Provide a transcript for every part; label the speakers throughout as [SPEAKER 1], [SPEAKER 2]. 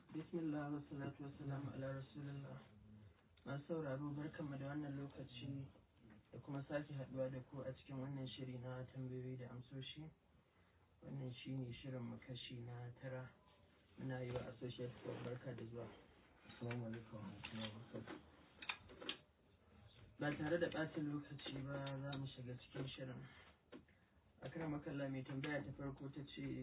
[SPEAKER 1] bismillah wa salatu wa salamu ala rasulillah masu sauraro barkanmu da wannan lokaci da kuma sake haduwa da ku a cikin wannan shiri na tambayoyi da amsoshi wannan shi ne shirin mu kashi na tara muna yi wa associate club barka da zuwa
[SPEAKER 2] Assalamu alaikum wa rahmatullahi wa barakatuh.
[SPEAKER 1] ba tare da ɓacin lokaci ba za mu shiga cikin shirin akan makalla mai tambaya ta farko ta ce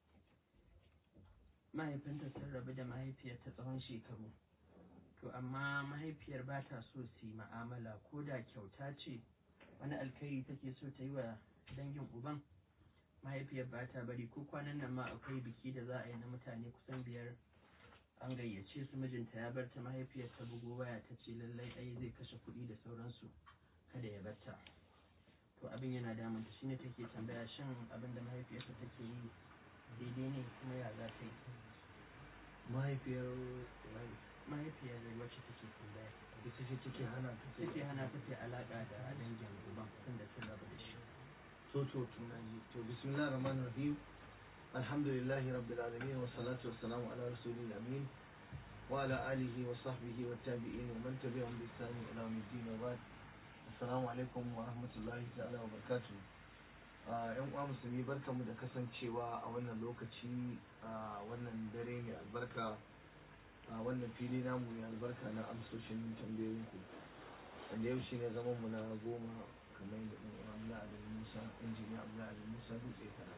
[SPEAKER 1] mahaifinta sun rabu da mahaifiyarta tsawon shekaru to amma mahaifiyar ba ta so su yi ma'amala ko da kyauta ce wani alkhairi take so ta yi wa dangin uban mahaifiyar ba ta bari ko kwanan nan ma akwai biki da za a yi na mutane kusan biyar an gayyace su mijinta ya bar ta mahaifiyar ta bugo waya ta ce lallai ai zai kashe kuɗi da sauransu kada ya bar ta to abin yana damunta shine take tambaya shin abin da mahaifiyarta take yi daidai ne kuma ya za ta yi
[SPEAKER 2] Mahaifiyar
[SPEAKER 1] mahaifiyar wacce take tambaya
[SPEAKER 2] ita ce take hana ta ce
[SPEAKER 1] take hana ta ta alaka da dangin uban tunda sun rabu da shi
[SPEAKER 2] to to tunani to bismillahir rahmanir rahim alhamdulillahi rabbil alamin wa salatu wassalamu ala rasulil amin wa ala alihi wa sahbihi wa tabi'in wa man tabi'ahum bi ihsan ila yawmiddin wa ba'd assalamu alaikum wa rahmatullahi ta'ala wa barakatuh Ah, yan uwa musulmi barkamu da kasancewa a wannan lokaci a wannan dare mai albarka a wannan fili namu mai albarka na amsoshin tambayoyinku wanda yau shine zaman mu na goma kamar da ɗan uwa Abdullahi Ali Musa injiniya Abdullahi Ali Musa dutse kana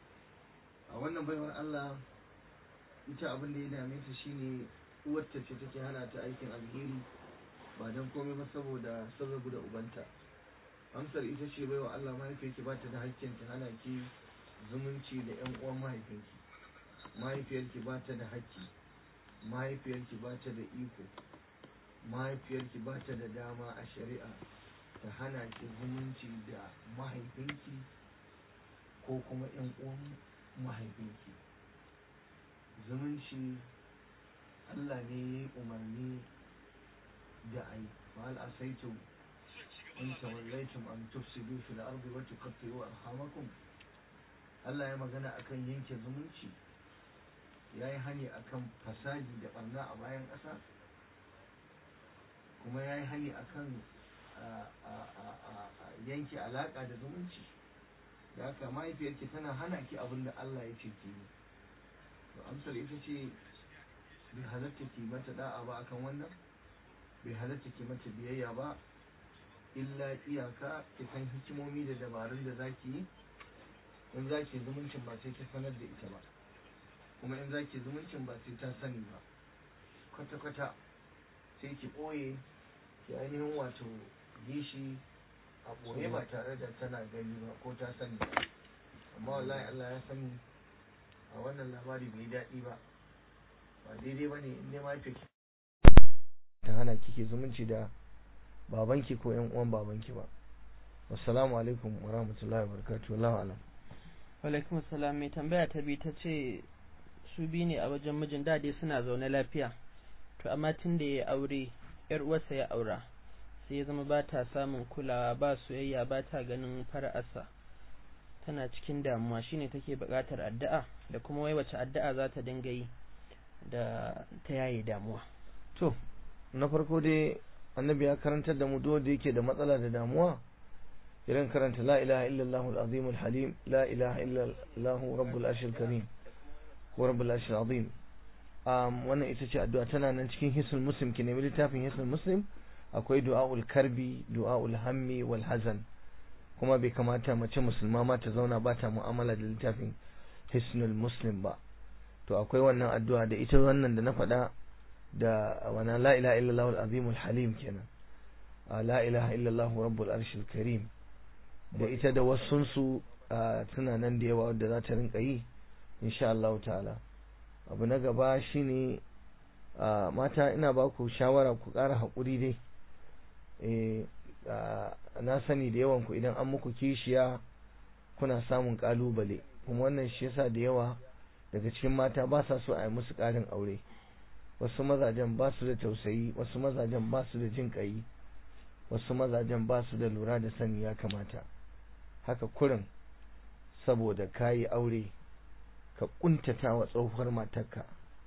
[SPEAKER 2] a wannan baiwar Allah ita abin da ya dame ta shine uwarta ce take hana ta aikin alheri ba don komai ba saboda sababu da ubanta amsar ita ce baiwa Allah mahaifiyarki ba ta da hakkin ta hana ki zumunci da yan uwan mahaifinki mahaifiyarki ba ta da hakki mahaifiyarki ba ta da iko mahaifiyarki ba ta da dama a shari'a ta hana ki zumunci da mahaifinki ko kuma yan uwan mahaifinki zumunci Allah ne ya yi umarni da ai fa'al asaitum in tawallaitum an tufsidu fil ardi wa tuqatti'u arhamakum Allah ya magana akan yanke zumunci ya yi hani akan fasadi da barna a bayan ƙasa kuma ya yi hani akan yanke alaƙa da zumunci da haka mahaifiyarki tana hana ki abin da Allah ya ce ki yi to amsar ita ce bai halatta ki mata da'a ba akan wannan bai halatta ki mata biyayya ba illa iyaka ki san hikimomi da dabarun da zaki yi in zaki zumuncin ba sai ki sanar da ita ba kuma in zaki zumuncin ba sai ta sani ba kwata-kwata sai ki ɓoye ki ainihin wato yi shi a ɓoye ba tare da tana gani ba ko ta sani ba amma wallahi Allah ya sani a wannan labari bai daɗi ba ba daidai ba ne in dai mafi ta hana kike zumunci da babanki ko yan uwan babanki ba assalamu alaikum wa rahmatullahi wa barakatuh wallahu alam
[SPEAKER 1] alaikum salam mai tambaya ta bi ta ce su bi ne a wajen mijin dade suna zaune lafiya to amma tun da ya aure yar uwarsa ya aura sai ya zama ba ta samun kulawa ba soyayya ba ta ganin fara'arsa tana cikin damuwa shine take buƙatar addu'a da kuma wai wace addu'a za ta dinga yi da ta yaye damuwa
[SPEAKER 2] to na farko dai annabi ya karantar da mu duk da yake da matsala da damuwa idan karanta la ilaha illallah al-azim al-halim la ilaha illallah rabbul arshil karim ko rabbul arshil azim um, wannan ita ce addu'a tana nan cikin hisnul muslim ki nemi littafin hisnul muslim akwai du'aul karbi du'aul hammi wal hazan kuma bai kamata mace musulma ma ta zauna ba ta mu'amala da littafin hisnul muslim ba to akwai wannan addu'a da ita wannan da na faɗa da wana la ilaha illallah al-azim al-halim kenan la ilaha illallah rabbul arshil karim da ita da wasunsu suna nan da yawa wadda za ta rinka yi insha Allah ta'ala abu na gaba shine mata ina ba ku shawara ku ƙara haƙuri dai na sani da yawan ku idan an muku kishiya kuna samun ƙalubale kuma wannan shi yasa da yawa daga cikin mata ba sa so a yi musu ƙarin aure wasu mazajen ba su da tausayi wasu mazajen ba su da jin ƙayi wasu mazajen ba su da lura da sani ya kamata haka kurin saboda kayi aure ka kuntata wa tsohuwar matarka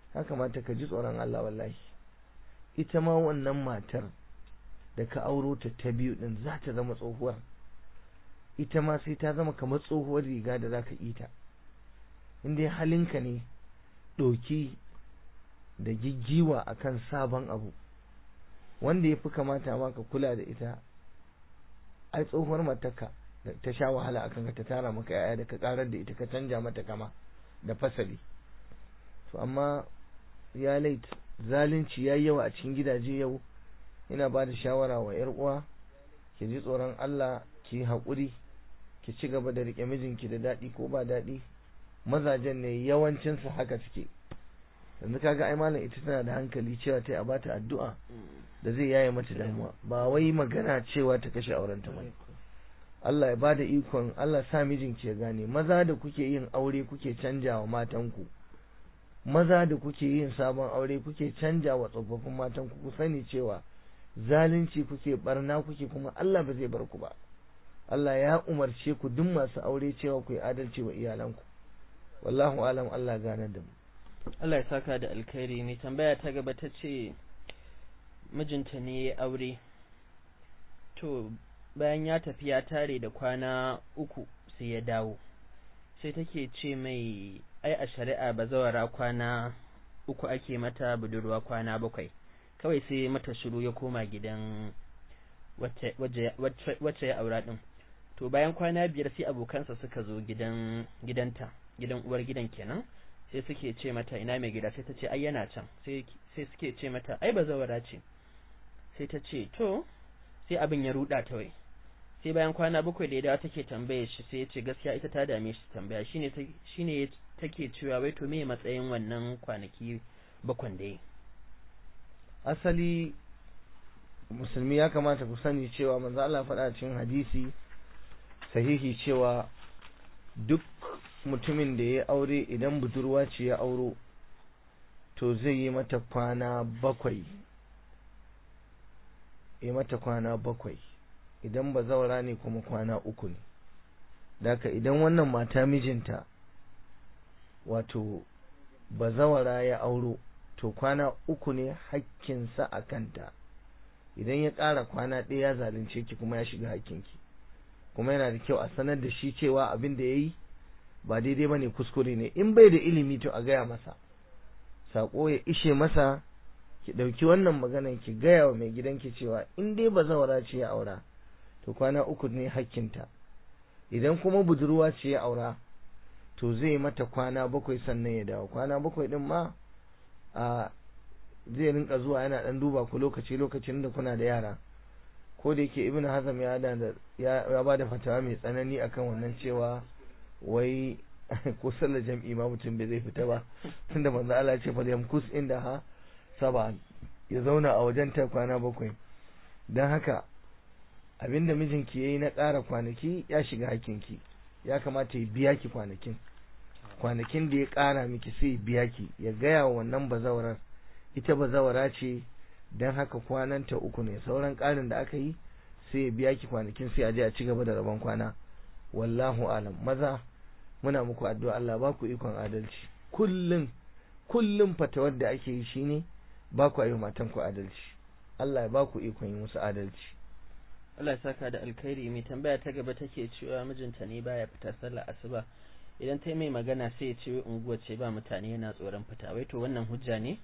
[SPEAKER 2] ya kamata ka ji tsoron Allah wallahi ita ma wannan matar da ka auro ta ta biyu din za ta zama tsohuwar ita ma sai ta zama kamar tsohuwar riga da za ka ita inda halinka ne ɗoki da giggiwa akan sabon abu wanda ya fi kamata ma ka kula da ita ai tsohuwar matarka ta sha wahala akan ka ta tara maka yaya da ka karar da ita ka canja mata kama da fasali to amma ya lait zalunci ya yawa a cikin gidaje yau ina ba da shawara wa yar uwa ki ji tsoron Allah ki haƙuri ki ci gaba da riƙe mijinki da daɗi ko ba daɗi mazajen ne yawancinsu haka suke yanzu kaga ai malam ita tana da hankali cewa ta a bata addu'a da zai yaye mata damuwa ba wai magana cewa ta kashe aurenta ba Allah ya bada ikon Allah sa mijinki ya gane maza da kuke yin aure kuke canja wa matanku maza da kuke yin sabon aure kuke canja wa tsofaffin matanku ku sani cewa zalunci kuke barna kuke kuma Allah ba zai bar ku ba Allah ya umarce ku duk masu aure cewa ku yi adalci wa iyalanku wallahu alam Allah gane da mu
[SPEAKER 1] Allah ya saka da alkhairi mai tambaya ta gaba ta ce mijinta ne ya aure to bayan ya tafi ya tare da kwana uku sai ya dawo sai take ce mai ai a shari'a bazawara kwana uku ake mata budurwa kwana bakwai kawai sai mata shiru ya koma gidan wacce ya aura din to bayan kwana biyar sai abokansa suka zo gidan gidanta gidan uwar gidan kenan sai suke ce mata ina mai gida sai ta ce ai yana can sai suke ce mata ai bazawara ce sai ta ce to sai abin ya ruda ta wai sai bayan kwana bakwai da ya dawo take tambaye shi sai ya ce gaskiya ita ta dame shi tambaya shine shine take cewa wai to me matsayin wannan kwanaki bakwan da yi
[SPEAKER 2] asali musulmi ya kamata ku sani cewa manzo Allah faɗa cikin hadisi sahihi cewa duk mutumin da ya aure idan budurwa ce ya auro to zai yi mata kwana bakwai yi mata kwana bakwai idan ba zaura ne kuma kwana uku ne daka idan wannan mata mijinta wato ba zawara ya auro to kwana uku ne hakkinsa a kanta idan ya ƙara kwana ɗaya ya zalunce ki kuma ya shiga hakkinki kuma yana da kyau a sanar da shi cewa abin da ya yi ba daidai ba ne kuskure ne in bai da ilimi to a gaya masa saƙo ya ishe masa ki ɗauki wannan maganan ki gaya wa mai gidanki cewa in dai ba zawara ce ya aura to kwana uku ne hakkinta idan kuma budurwa ce ya aura to zai mata kwana bakwai sannan ya dawo kwana bakwai din ma a zai rinka zuwa yana dan duba ku lokaci lokacin da kuna da yara ko da yake ibnu hazam ya da ya ba da fatawa mai tsanani akan wannan cewa wai ko sallar jam'i ma mutum bai zai fita ba tunda manzo Allah ya ce fa yamkus inda ha saba ya zauna a wajen ta kwana bakwai dan haka abinda mijinki yayi na ƙara kwanaki ya shiga hakinki ya kamata ya biya ki kwanakin kwanakin da ya ƙara miki sai biya ki ya gaya wa wannan bazawarar ita bazawara ce don haka kwananta uku ne sauran ƙarin da aka yi sai ya biya ki kwanakin sai a je a ci gaba da rabon kwana wallahu alam maza muna muku addu'a Allah ba ku ikon adalci kullum kullum fatawar da ake yi shine ba ku yi matan ku adalci Allah ya ba ku ikon yi musu adalci
[SPEAKER 1] Allah ya saka da alkhairi mai tambaya ta gaba take cewa mijinta ne baya fita sallar asuba idan ta yi mai magana sai ya ce unguwa ce ba mutane yana tsoron fita wai to wannan hujja ne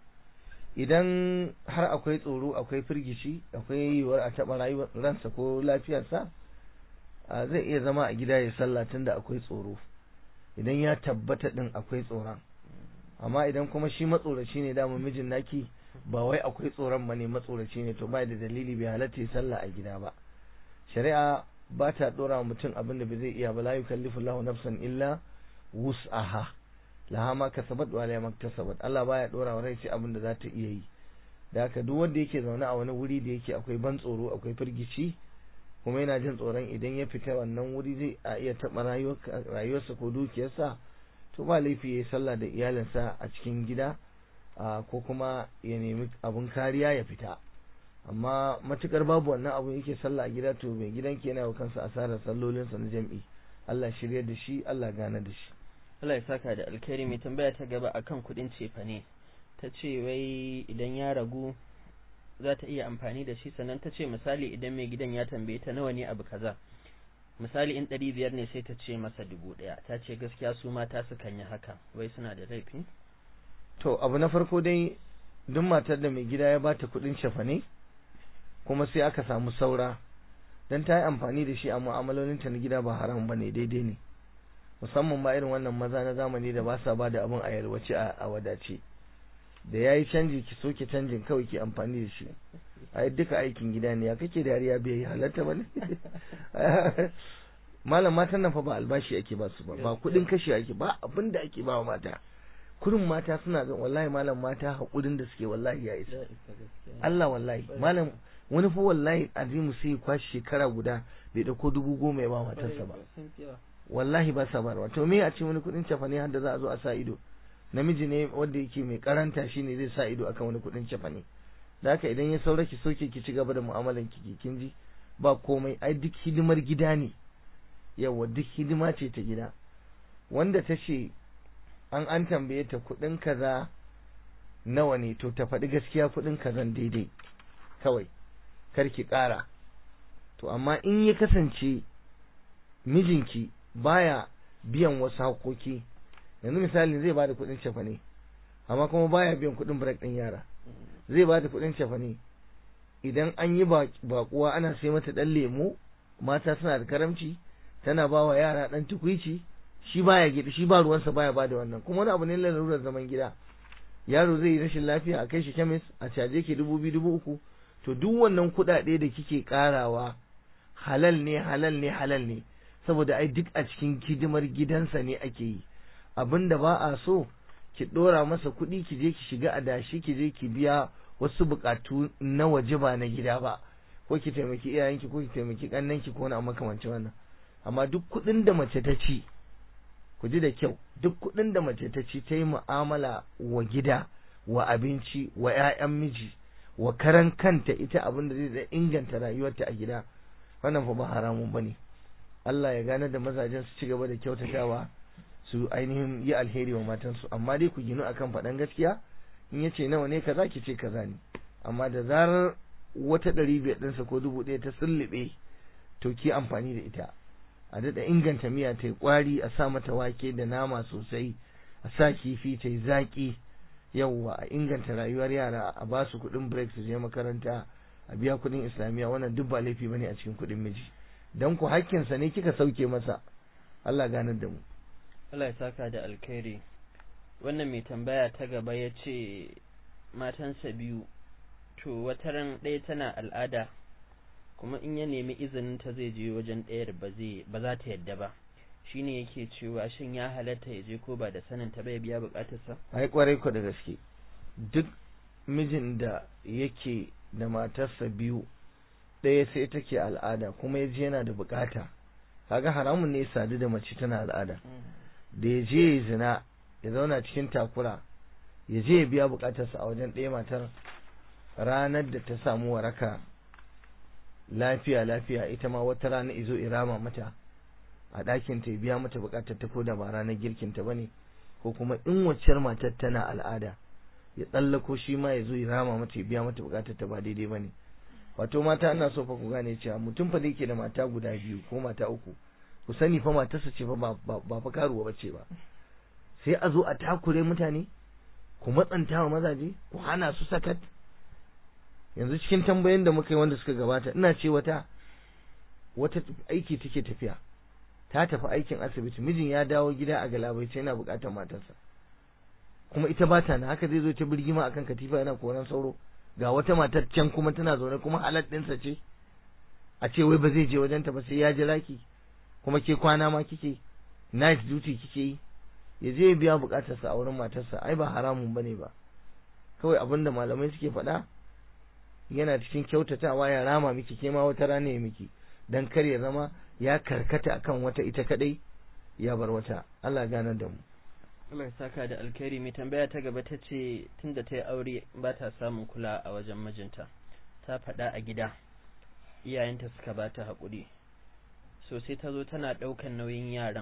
[SPEAKER 2] idan har akwai tsoro akwai firgici akwai yiwuwar a taɓa rayuwar ransa ko lafiyarsa zai iya zama a gida ya sallah tunda akwai tsoro idan ya tabbata din akwai tsoron amma idan kuma shi matsoraci ne dama mijin naki ba wai akwai tsoron ba ne matsoraci ne to bai da dalili bai halatta sallah a gida ba shari'a ba ta dora wa mutum abin da bai zai iya ba la yukallifu Allahu nafsan illa wus'aha laha ma kasabat wa la maktasabat Allah baya dora wa rai sai abin da za ta iya yi da haka duk wanda yake zaune a wani wuri da yake akwai ban tsoro akwai firgici kuma yana jin tsoron idan ya fita wannan wuri zai a iya taɓa rayuwarsa ko dukiyarsa to ba laifi ya yi sallah da iyalinsa a cikin gida ko kuma ya nemi abun kariya ya fita amma matukar babu wannan abun yake sallah a gida to mai gidan ke yana wa kansa asarar sallolinsa na jam'i Allah shirya da shi Allah gane da shi
[SPEAKER 1] Allah ya saka da alkhairi mai tambaya ta gaba akan kuɗin cefane ta ce wai idan ya ragu za ta iya amfani da shi sannan ta ce misali idan mai gidan ya tambaye ta nawa ne abu kaza misali in ɗari biyar ne sai ta ce masa dubu ɗaya ta ce gaskiya su mata sukan yi haka wai suna da laifi
[SPEAKER 2] to abu na farko dai duk matar da mai gida ya bata kuɗin cefane kuma sai aka samu saura dan ta yi amfani da shi a mu'amalolinta na gida ba haram bane daidai ne musamman ba irin wannan maza na zamani da ba sa ba da abin a yalwace a wadace da ya yi canji ki soke canjin kawai ki amfani da shi a duka aikin gida ne ya kake dariya bai yi halatta ba ne malam matan nan fa ba albashi ake ba su ba ba kudin kashi ake ba abin da ake ba wa mata kurin mata suna ga wallahi malam mata haƙurin da suke wallahi ya isa Allah wallahi malam wani fa wallahi azimu sai kwashi shekara guda bai dauko dubu goma ya ba matarsa ba wallahi ba sa barwa to me a ce wani kudin cafane har da za a zo a sa ido namiji ne wanda yake mai karanta shine zai sa ido akan wani kudin cafane da haka idan ya saura ki soke ki ci gaba da mu'amalan ki kin ji ba komai ai duk hidimar gida ne yawa duk hidima ce ta gida wanda ta ce an an tambaye ta kudin kaza nawa ne to ta faɗi gaskiya kudin kazan daidai kawai kar ki ƙara to amma in ya kasance mijinki baya biyan wasu haƙoƙi yanzu misali zai bada kuɗin cefane amma kuma baya biyan kuɗin break ɗin yara zai bada kuɗin cefane idan an yi baƙuwa ana sai mata ɗan lemo mata suna da karamci tana ba wa yara ɗan tukwici shi baya gida shi ba ruwansa baya bada wannan kuma wani abu ne lalurar zaman gida yaro zai yi rashin lafiya a kai shi kemis a caje ke dubu biyu dubu uku to duk wannan kuɗaɗe da kike ƙarawa halal ne halal ne halal ne saboda ai duk a cikin hidimar gidansa ne ake yi abin da ba a so ki ɗora masa kuɗi ki je ki shiga adashi ki je ki biya wasu buƙatu na waje ba na gida ba ko ki taimaki iyayenki ko ki taimaki ƙannenki ko wani makamancin wannan amma duk kuɗin da mace ta ci ku ji da kyau duk kuɗin da mace ta ci ta yi mu'amala wa gida wa abinci wa 'ya'yan miji wa karan kanta ita abin da zai inganta rayuwarta a gida wannan fa ba haramun bane Allah ya gane da mazajen su ci gaba da kyautatawa su ainihin yi alheri wa matansu amma dai ku ginu akan faɗan gaskiya in ya ce nawa ne kaza ki ce kaza ne amma da zarar wata ɗari biyar ɗinsa ko dubu ɗaya ta sulluɓe to ki amfani da ita a daɗa inganta miya ta yi ƙwari a sa mata wake da nama sosai a sa kifi ta yi zaƙi yawwa a inganta rayuwar yara a ba su kuɗin break su je makaranta a biya kuɗin islamiyya wannan duk ba laifi bane a cikin kuɗin miji dan ku hakkinsa ne kika sauke masa Allah ganar da mu
[SPEAKER 1] Allah ya saka da alkhairi wannan mai tambaya ta gaba ya ce matansa biyu to wata ran ɗaya tana al'ada kuma in ya nemi izinin ta zai je wajen ɗayar ba zai ba za ta yadda ba shine yake cewa shin ya halatta ya je ko ba da sanin ta bai biya bukatarsa
[SPEAKER 2] ai kwarai ku da gaske duk mijin da yake da matarsa biyu ɗaya sai take al'ada kuma ya je yana da bukata kaga haramun ne sadu da mace tana al'ada da ya je ya zina ya zauna cikin takura ya je ya biya bukatarsa a wajen ɗaya matar ranar da ta samu waraka lafiya lafiya ita ma wata rana izo irama mata a ɗakin ta biya mata bukatar ta ko da ba ranar girkin ta bane ko kuma in waccar matar tana al'ada ya tsallako shi ma ya zo ya rama mata ya biya mata bukatar ta ba daidai bane wato mata ana so fa ku gane cewa mutum fa da yake da mata guda biyu ko mata uku ku sani fa matarsa ce fa ba fa karuwa bace ba sai a zo a takure mutane ku matsanta wa mazaje ku hana su sakat yanzu cikin tambayoyin da muka yi wanda suka gabata ina ce wata wata aiki take tafiya ta tafi aikin asibiti mijin ya dawo gida a galabaice yana bukatar matarsa kuma ita ba ta na haka zai zo ta birgima akan katifa yana koran sauro ga wata matar can kuma tana zaune kuma halal ɗinsa ce a ce wai ba zai je wajenta ba sai ya jira ki kuma ke kwana ma kike night duty kike yi ya je ya biya bukatarsa a wurin matarsa ai ba haramun bane ba kawai abinda malamai suke faɗa yana cikin kyautatawa ya rama miki ke ma wata rana ya miki dan kar ya zama ya karkata akan wata ita kadai ya bar wata Allah ganar da mu
[SPEAKER 1] Allah ya saka da alkhairi mai tambaya ta gaba ta ce tunda ta yi aure ba ta samun kula a wajen mijinta ta faɗa a gida iyayenta suka ba ta haƙuri so sai ta zo tana ɗaukan nauyin yaran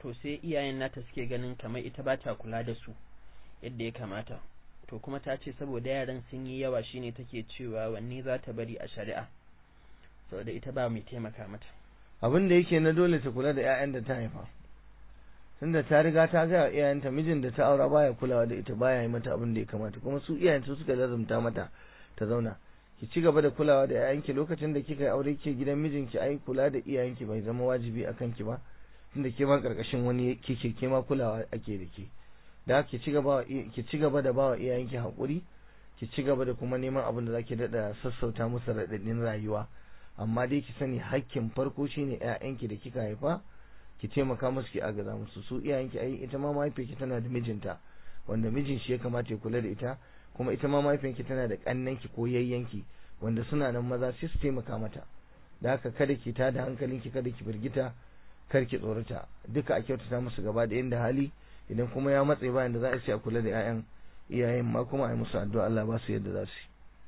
[SPEAKER 1] to sai iyayen nata suke ganin kamar ita ba ta kula da su yadda ya kamata to kuma ta ce saboda yaran sun yi yawa shine take cewa wanne za ta bari a shari'a saboda ita ba mai taimaka mata
[SPEAKER 2] abin da yake na dole ta kula da 'ya'yan da ta haifa tunda ta riga ta ga iyayenta mijin da ta aura baya kulawa da ita baya yi mata abin da ya kamata kuma su iyayen su suka lazumta mata ta zauna ki ci gaba da kulawa da 'ya'yanki lokacin da kika yi aure ke gidan mijinki ai kula da iyayenki bai zama wajibi akan ki ba tunda ke ma karkashin wani kike ke ma kulawa ake da ke da ki ci gaba ki ci gaba da bawa iyayenki hakuri ki ci gaba da kuma neman abin da zaki dada sassauta musu radadin rayuwa amma dai ki sani hakkin farko shine ƴaƴanki da kika haifa ki taimaka musu ki agaza musu su iyayenki ai ita ma mahaifiyarki tana da mijinta wanda mijin shi ya kamata ya kula da ita kuma ita ma mahaifiyarki tana da kannanki ko yayyanki wanda suna nan maza sai su taimaka mata da haka kada ki tada hankalinki kada ki firgita kar ki tsorata duka a kyautata musu gaba da inda hali idan kuma ya matse bayan da za a ce a kula da 'ya'yan iyayen ma kuma a yi musu addu'a Allah ba su yadda za su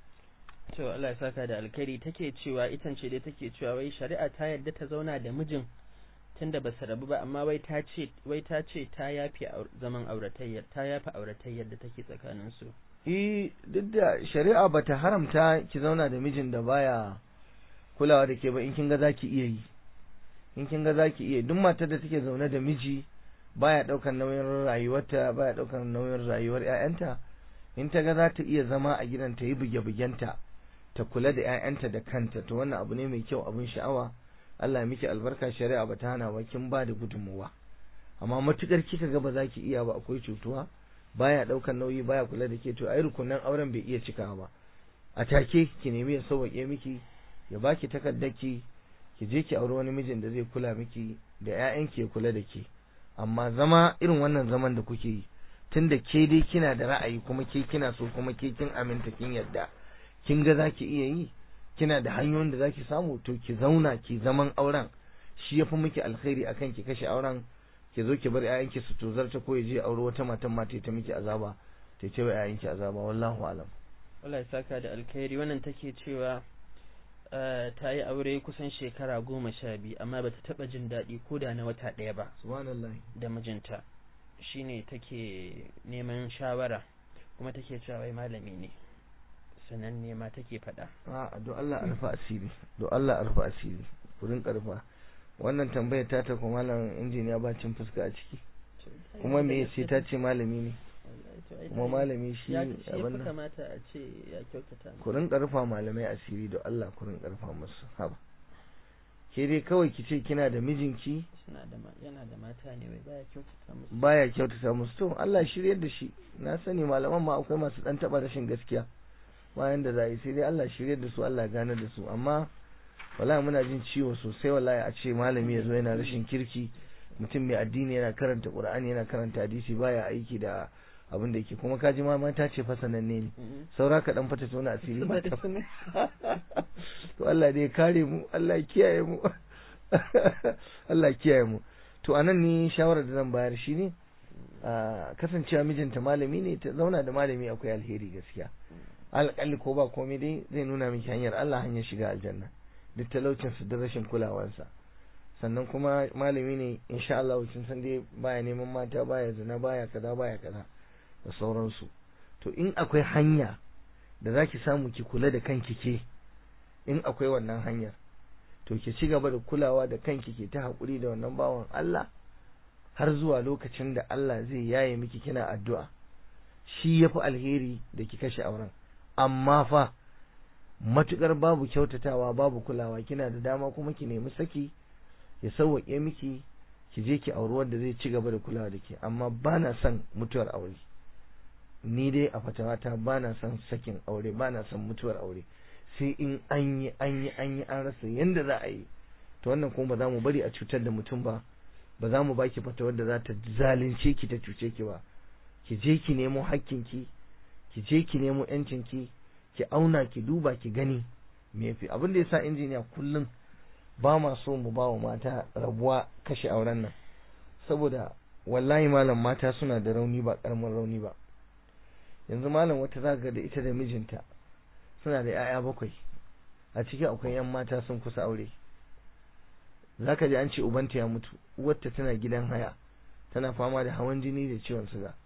[SPEAKER 2] yi
[SPEAKER 1] to Allah ya saka da alkhairi take cewa itan ce dai take cewa wai shari'a ta yarda ta zauna da mijin tunda ba su rabu ba amma wai ta ce wai ta ce ta yafi zaman auratayyar ta yafi auratayyar da take tsakanin su
[SPEAKER 2] eh duk da shari'a bata haramta ki zauna da mijin da baya kulawa da ke ba in kin ga zaki iya yi in kin ga zaki iya duk matar da take zaune da miji baya daukar nauyin rayuwarta baya daukar nauyin rayuwar ƴaƴanta in ta ga za ta iya zama a gidan ta yi buge-bugenta ta kula da ƴaƴanta da kanta to wannan abu ne mai kyau abin sha'awa Allah ya miki albarka shari'a ba ta hana ba kin ba da gudunmuwa amma matukar kika ga ba za ki iya ba akwai cutuwa baya daukar nauyi baya kula da ke to ai rukunan auren bai iya cikawa ba a take ki nemi ya sauke miki ya baki takardarki ki je ki auri wani mijin da zai kula miki da ƴaƴanki ya kula da ke amma zama irin wannan zaman da kuke yi tunda ke dai kina da ra'ayi kuma ke kina so kuma ke kin aminta kin yadda kin ga zaki iya yi kina da hanyoyin da zaki samu to ki zauna ki zaman auren shi yafi miki alkhairi akan ki kashe auren ki zo ki bar ƴaƴanki su tozarta ko ya je aure wata matan mata ta miki azaba ta ce wa ƴaƴanki azaba wallahu alam
[SPEAKER 1] Allah ya saka da alkhairi wannan take cewa ta yi aure kusan shekara goma sha biyu amma bata taba jin daɗi ko da na wata ɗaya ba
[SPEAKER 2] subhanallah
[SPEAKER 1] da mijinta shine take neman shawara kuma take cewa wai malami ne sanan ne ma take faɗa
[SPEAKER 2] a do Allah arfa asiri do Allah arfa asiri kurin karfa wannan tambayar ta ta kuma malam injiniya ba cin fuska a ciki kuma me sai ta ce malami ne kuma malami shi
[SPEAKER 1] abin
[SPEAKER 2] abin
[SPEAKER 1] ya kamata a ce ya kyautata mu.
[SPEAKER 2] kurin karfa malamai asiri do Allah kurin karfa musu haba ke dai kawai ki ce kina da mijinki
[SPEAKER 1] suna da ma- yana da mata ne wai baya kyautata musu
[SPEAKER 2] baya kyautata musu to Allah shiryar da shi na sani malaman ma akwai masu dan taba rashin gaskiya bayan da za yi sai dai Allah shiryar da su Allah gane da su amma wallahi muna jin ciwo sosai wallahi a ce malami ya zo yana rashin kirki mutum mai addini yana karanta Qur'ani yana karanta hadisi baya aiki da abin da yake kuma kaji ma mata ce fa sananne ne
[SPEAKER 1] Mhm.
[SPEAKER 2] saura ka dan fata tona asiri ba ta
[SPEAKER 1] Suna-
[SPEAKER 2] to Allah dai ya kare mu Allah ya kiyaye mu Allah ya kiyaye mu to anan ni shawarar da zan bayar shine a kasancewa mijinta malami ne ta zauna da malami akwai alheri gaskiya alƙalli ko ba komai dai zai nuna miki hanyar Allah hanyar shiga aljanna duk talaucin su da rashin kulawansa sannan kuma malami ne insha Allah kin san dai baya neman mata baya zina baya kaza baya kaza da sauransu to in akwai hanya da zaki samu ki kula da kanki ke in akwai wannan hanyar to ki ci gaba da kulawa da kanki ke ta haƙuri da wannan bawan Allah har zuwa lokacin da Allah zai yaye miki kina addu'a shi yafi alheri da ki kashe auren amma fa matukar babu kyautatawa babu kulawa kina da dama kuma ki nemi saki ya sauwaƙe miki ki je ki auri wanda zai ci gaba da kulawa da ke amma bana son mutuwar aure ni dai a fatawata bana son sakin aure bana son mutuwar aure sai in an yi an yi an yi an rasa yanda za a yi to wannan kuma ba za mu bari a cutar da mutum ba ba za mu baki fatawar da za ta zalunce ki ta cuce ki ba ki je ki nemo hakkinki ki je ki nemo yancinki ki auna ki duba ki gani me yafi abin da yasa injiniya kullum ba ma so mu ba wa mata rabuwa kashe auren nan saboda wallahi malam mata suna da rauni ba karamin rauni ba yanzu malam wata zaga da ita da mijinta suna da 'ya'ya bakwai a ciki akwai 'yan mata sun kusa aure zaka ji an ce ubanta ya mutu uwarta tana gidan haya tana fama da hawan jini da ciwon suga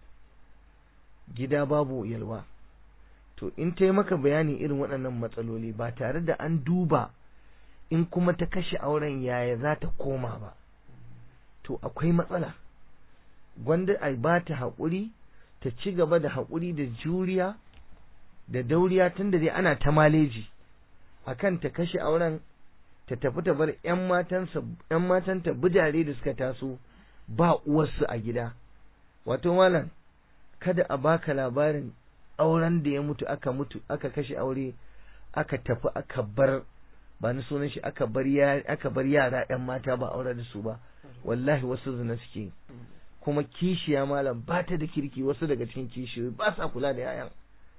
[SPEAKER 2] gida babu yalwa to in ta yi maka bayani irin waɗannan matsaloli ba tare da an duba in kuma ta kashe auren yaya za ta koma ba to akwai matsala gwanda a ba ta haƙuri ta ci gaba da haƙuri da juriya da dauriya tun da dai ana ta maleji akan ta kashe auren ta tafi ta bar ‘yan matanta budare da suka taso ba uwarsu a gida wato malam kada a baka labarin auren da ya mutu aka mutu aka kashe aure aka tafi aka bar ba ni sunan shi aka bar aka bar yara ‘yan mata ba aure da su ba wallahi wasu zina suke kuma kishiya malam ba ta da kirki wasu daga cikin kishiyoyi ba sa kula da yayan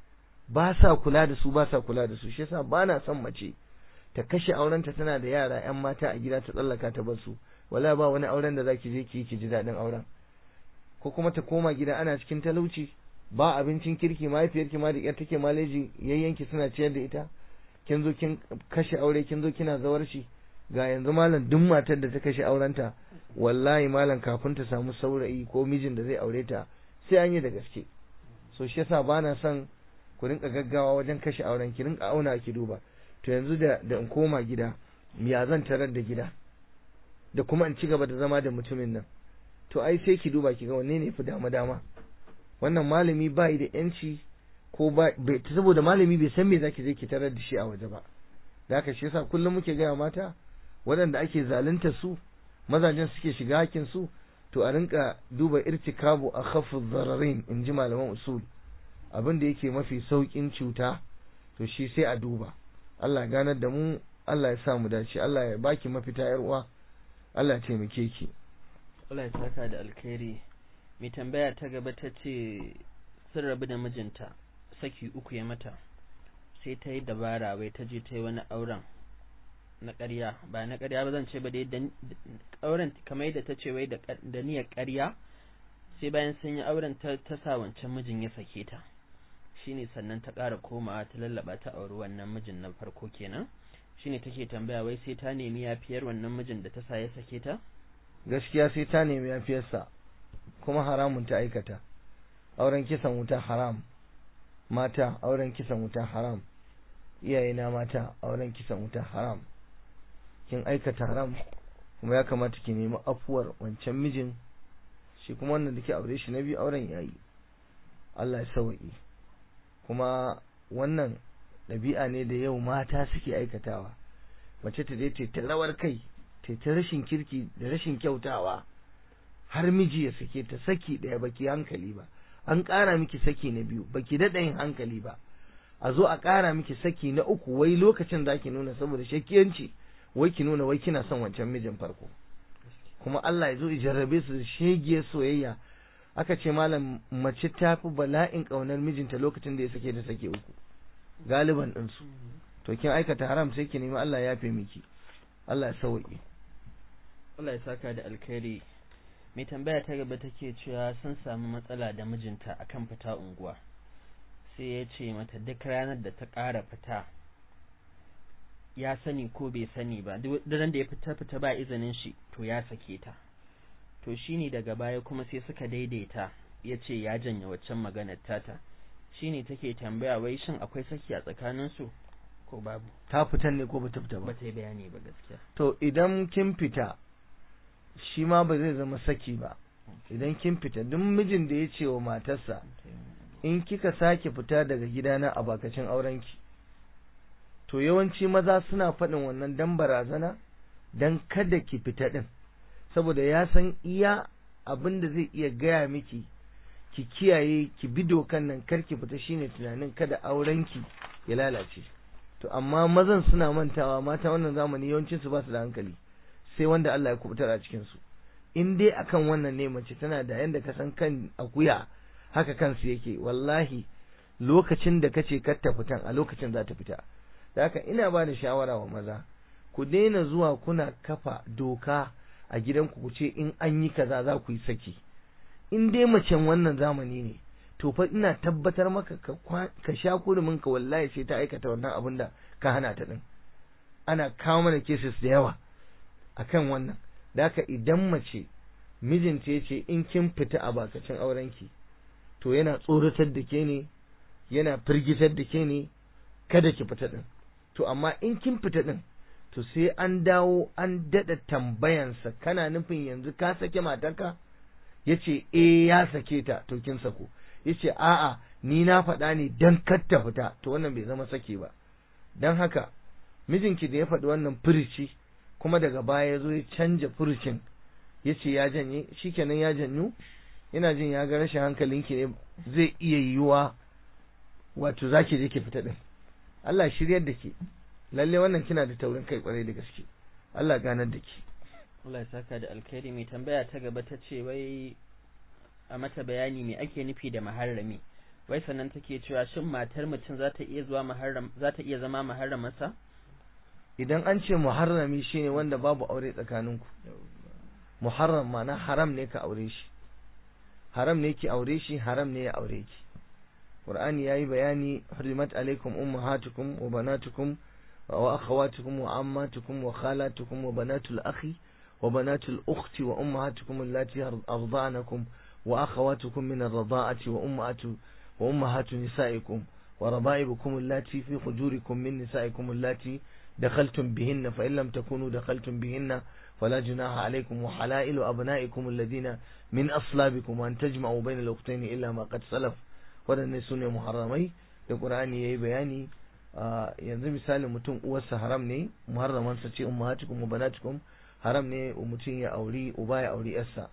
[SPEAKER 2] ba sa kula da su ba sa kula da su shi yasa ba na son mace ta kashe aurenta tana da yara yan mata a gida ta tsallaka ta bar su wala ba wani auren da zaki je ki yi ki ji daɗin auren ko kuma ta koma gida ana cikin talauci ba abincin kirki mahaifiyarki ma da ƙyar take maleji yayyanki suna ciyar da ita kin zo kin kashe aure kin zo kina zawarci ga yanzu malam duk matar da ta kashe aurenta wallahi malam kafin ta samu saurayi ko mijin da zai aure ta sai an yi da gaske so shi yasa bana son ku rinka gaggawa wajen kashe auren ki rinka auna ki duba to yanzu da da in koma gida ya zan tarar da gida da kuma in ci gaba da zama da mutumin nan to ai sai ki duba ki ga wanne ne fi dama dama wannan malami bai da yanci ko ba saboda malami bai san me zaki je ki tarar da shi a waje ba da haka shi yasa kullum muke gaya mata waɗanda ake zalunta su mazajen suke shiga hakin su to a rinka duba irtikabu a khaffu zararin in ji malaman usul abin da yake mafi saukin cuta to shi sai a duba Allah ya ganar da mu Allah ya sa mu dace Allah ya baki mafita yar uwa Allah ya taimake ki
[SPEAKER 1] Allah ya saka da alkhairi mai tambaya ta gaba ta ce sun rabu da mijinta saki uku ya mata sai ta yi dabara wai ta je ta yi wani auren na ƙarya ba na ƙarya ba zan ce ba dai auren kamar yadda ta ce wai da niyyar ƙarya sai bayan sun yi auren ta sa wancan mijin ya sake ta shine sannan ta ƙara komawa ta lallaba ta auri wannan mijin na farko kenan shine take tambaya wai sai ta nemi yafiyar wannan mijin da ta sa ya sake ta
[SPEAKER 2] gaskiya sai ta nemi yafiyarsa kuma haramun ta aikata auren kisan wuta haram mata auren kisan wuta haram iyayena mata auren kisan wuta haram kin aikata haram kuma ya kamata ki nemi afuwar wancan mijin shi kuma wannan da ke aure shi na biyu auren yayi Allah ya sauki kuma wannan ɗabi'a ne da yau mata suke aikatawa mace ta dai ta rawar kai ta ta rashin kirki da rashin kyautawa har miji ya sake ta saki ɗaya baki hankali ba an ƙara miki saki na biyu baki daɗa yin hankali ba a zo a ƙara miki saki na uku wai lokacin za ki nuna saboda shakiyanci wai ki nuna wai kina son wancan mijin farko kuma Allah ya zo jarrabe su da shegiyar soyayya aka ce malam mace ta fi bala'in ƙaunar mijinta lokacin da ya sake da sake uku galiban ɗinsu to kin aikata haram sai ki nemi Allah ya fi miki Allah ya sauƙi
[SPEAKER 1] Allah ya saka da alkhairi mai tambaya ta gaba take cewa sun samu matsala da mijinta akan fita unguwa sai ya ce mata duk ranar da ta ƙara fita ya sani ko bai sani ba duk ran da ya fita fita ba izinin shi to ya sake ta to shine daga baya kuma sai suka daidaita ya ce ya janye waccan maganar tata shine take tambaya wai shin akwai saki a tsakaninsu ko babu
[SPEAKER 2] ta fitan ne ko bata fita ba
[SPEAKER 1] ba ta yi bayani ba gaskiya
[SPEAKER 2] to idan kin fita shi ma ba zai zama saki ba idan kin fita duk mijin da ya ce wa matarsa in kika sake fita daga gidana a bakacin aurenki to yawanci maza suna faɗin wannan dan barazana dan kada ki fita din saboda ya san iya abin da zai iya gaya miki ki kiyaye ki bi dokan nan kar ki fita shine tunanin kada aurenki ya lalace to amma mazan suna mantawa mata wannan zamani yawancin su ba su da hankali sai wanda Allah ya kubutar a cikin su in dai akan wannan ne mace tana da yanda ka san kan akuya haka kansu yake wallahi lokacin da kace kar ta fitan a lokacin za ta fita da haka ina ba da shawara wa maza ku daina zuwa kuna kafa doka a gidanku ku ce in an yi kaza za ku yi saki in dai macen wannan zamani ne to fa ina tabbatar maka ka sha kurumin ka wallahi sai ta aikata wannan abin da ka hana ta din ana kawo mana cases da yawa akan wannan da haka idan mace mijinta ya ce in kin fita a bakacin aurenki to yana tsoratar da ke ne yana firgitar da ke ne kada ki fita din to amma in kin fita din to sai an dawo an daɗa tambayansa kana nufin yanzu ka sake matarka ya ce eh ya sake ta to kin sako ya ce a'a ni na faɗa ne don kar ta fita to wannan bai zama sake ba don haka mijinki da ya faɗi wannan furici kuma daga baya ya zo ya canja furucin ya ce ya janye shikenan ya janyu yana jin ya ga rashin hankalinki ne zai iya yiwuwa wato zaki je ki fita din Allah shiryar da ke lalle wannan kina da taurin kai kwarai da gaske Allah ganar da ke
[SPEAKER 1] Allah ya saka da alkhairi mai tambaya ta gaba ta ce wai a mata bayani me ake nufi da maharrami wai sannan take cewa shin matar mutum za ta iya zuwa maharram za ta iya zama maharramarsa
[SPEAKER 2] idan an ce muharrami shine wanda babu aure tsakaninku muharram ma'ana haram ne ka aure shi haram ne ki aure shi haram ne ya aure ki qur'ani yayi bayani hurimat alaikum ummahatukum wa banatukum wa akhawatukum wa ammatukum wa khalatukum wa banatul akhi wa banatul ukhti wa ummahatukum allati arda'anakum wa akhawatukum min ar-rada'ati wa ummahatu wa ummahatu nisaikum wa raba'ibukum allati fi hujurikum min nisaikum allati دخلتم بهن فإن لم تكونوا دخلتم بهن فلا جناح عليكم وحلائل أبنائكم الذين من أصلابكم وأن تجمعوا بين الأختين إلا ما قد سلف waɗanne su ne muharramai da ƙur'ani ya yi bayani yanzu misali mutum uwarsa haram ne muharramansa ce ummahatukum wa banatukum haram ne mutum ya auri uba ya auri yarsa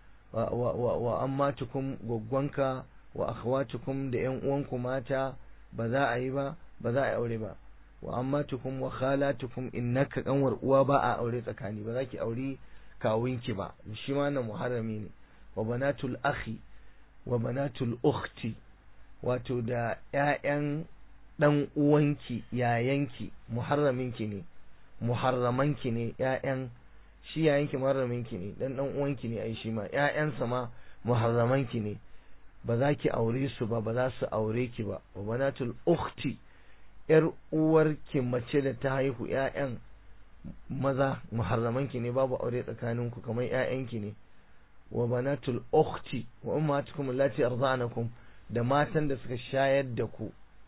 [SPEAKER 2] wa ammatukum gwaggwanka wa akhwatukum da yan uwanku mata ba za a yi ba ba za a yi aure ba wa ammatukum wa khalatukum innaka kanwar uwa ba a aure tsakani ba za ki auri kawunki ba shi ma na muharrami ne wa banatul akhi wa banatul ukhti wato da ƴaƴan dan uwanki yayanki muharraminki ne muharramanki ne ƴaƴan shi yayanki muharraminki ne dan dan uwanki ne ai shi ma ƴaƴansa ma muharramanki ne ba za ki aure su ba ba za su aure ki ba wa banatul ukhti ‘yar uwarki mace da ta haihu ‘ya'yan maza muharramanki ne babu aure tsakaninku kamar ‘ya'yanki ne wa banatul ukhti wa ummatukum allati arda'anakum da matan da suka shayar da ku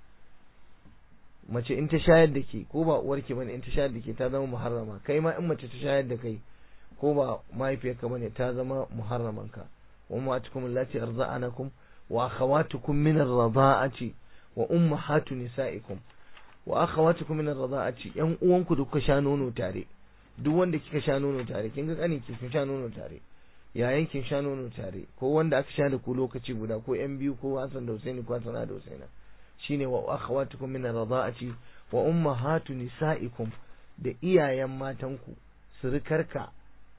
[SPEAKER 2] mace in ta shayar da ke ko ba uwarki bane in ta shayar da ke ta zama muharrama kai ma in mace ta shayar da kai ko ba mahaifiyarka bane ta zama muharramanka wa ummatukum allati arda'anakum wa akhawatukum min ar-rada'ati wa ummahatu nisa'ikum wa akhawatukum min ar-rada'ati yan uwanku da kuka sha nono tare duk wanda kika sha nono tare kin ga kanin ki kin sha nono tare yayan kin sha nono tare ko wanda aka sha da ku lokaci guda ko yan biyu ko Hassan da Husaini ko Hassan da Husaina shine wa akhawatukum min ar-rada'ati wa ummahatu nisa'ikum da iyayen matanku surukarka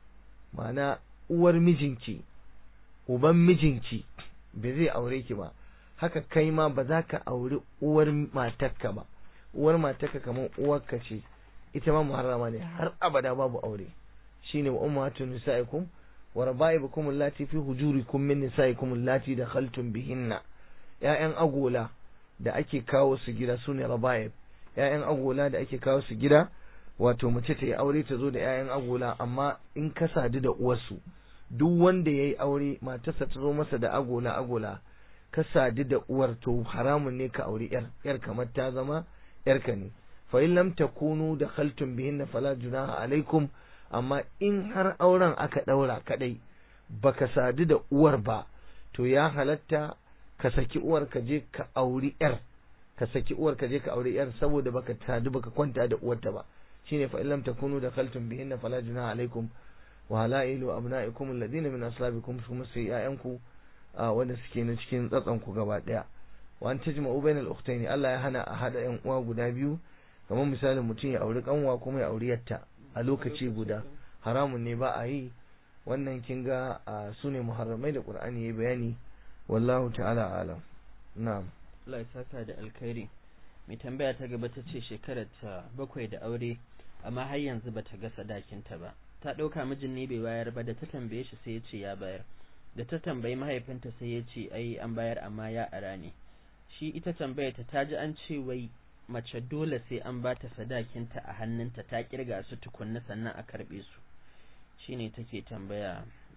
[SPEAKER 2] ma'ana uwar mijinki uban mijinki bai zai aure ki ba haka kai ma ba za ka auri uwar matarka ba uwar matarka kamar uwarka ce ita ma muharrama ne har abada babu aure shine wa ummatu nisaikum wa rabaibukum allati fi hujurikum min nisaikum allati dakhaltum bihinna ƴaƴan agola da ake kawo su gida sune rabaib ƴaƴan agola da ake kawo su gida wato mace ta yi aure ta zo da ƴaƴan agola amma in ka sadu da uwarsu duk wanda yayi aure matarsa ta zo masa da agola agola ka sadu da uwar to haramun ne ka auri yar yar kamar ta zama yarka ne fa in lam takunu dakhaltum bihinna fala junaha alaikum amma in har auren aka daura kadai baka sadu da uwar ba to ya halatta ka saki uwar ka je ka auri yar ka saki uwar ka je ka auri yar saboda baka sadu baka kwanta da uwarta ba shine fa in lam takunu dakhaltum bihinna fala junaha alaikum wa halailu abna'ikum alladhina min aslabikum kuma sai ƴaƴanku wanda suke na cikin tsatson ku gaba daya wa an tajma'u bainal ukhtayn Allah ya hana a hada ƴan uwa guda biyu kamar misalin mutum ya auri kanwa kuma ya auri yatta a lokaci guda haramun ne ba a yi wannan kin ga su ne muharramai da Qur'ani yayi bayani wallahu ta'ala alam na'am
[SPEAKER 1] Allah ya saka da alkhairi mai tambaya ta gaba ta ce shekarar ta bakwai da aure amma har yanzu bata ga sadakinta ba ta ɗauka mijin ne bai bayar ba da ta tambaye shi sai ya ce ya bayar da ta tambayi mahaifinta sai ya ce ai an bayar amma ya ara ne shi ita tambaya ta taji an ce wai mace dole sai an ba ta sadakinta a hannunta ta kirga su tukunna sannan a karbe su shine take tambaya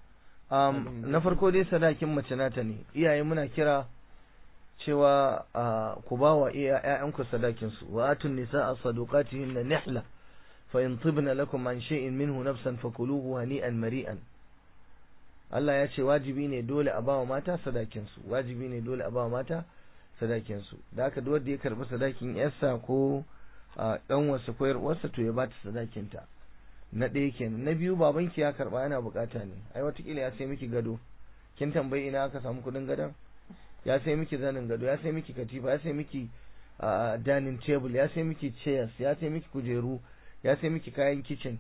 [SPEAKER 2] um, na farko dai sadakin mace nata ne iyaye muna kira cewa uh, ku ba wa ‘ya'yanku sadakinsu wa atun nisa a sadukatihin na nihla fa in tibna lakum an shay'in minhu nafsan fakuluhu hani'an mari'an Allah ya ce wajibi ne dole a bawa mata sadakinsu wajibi ne dole a bawa mata sadakinsu da haka duk wanda ya karbi sadakin yarsa ko dan wasu ko yarwarsa to ya bata sadakinta na ɗaya kenan na biyu babanki ya karba yana bukata ne ai watakila ya sai miki gado kin tambayi ina aka samu kudin gadon ya sai miki zanin gado ya sai miki katifa ya sai miki dining table ya sai miki chairs ya sai miki kujeru ya sai miki kayan kitchen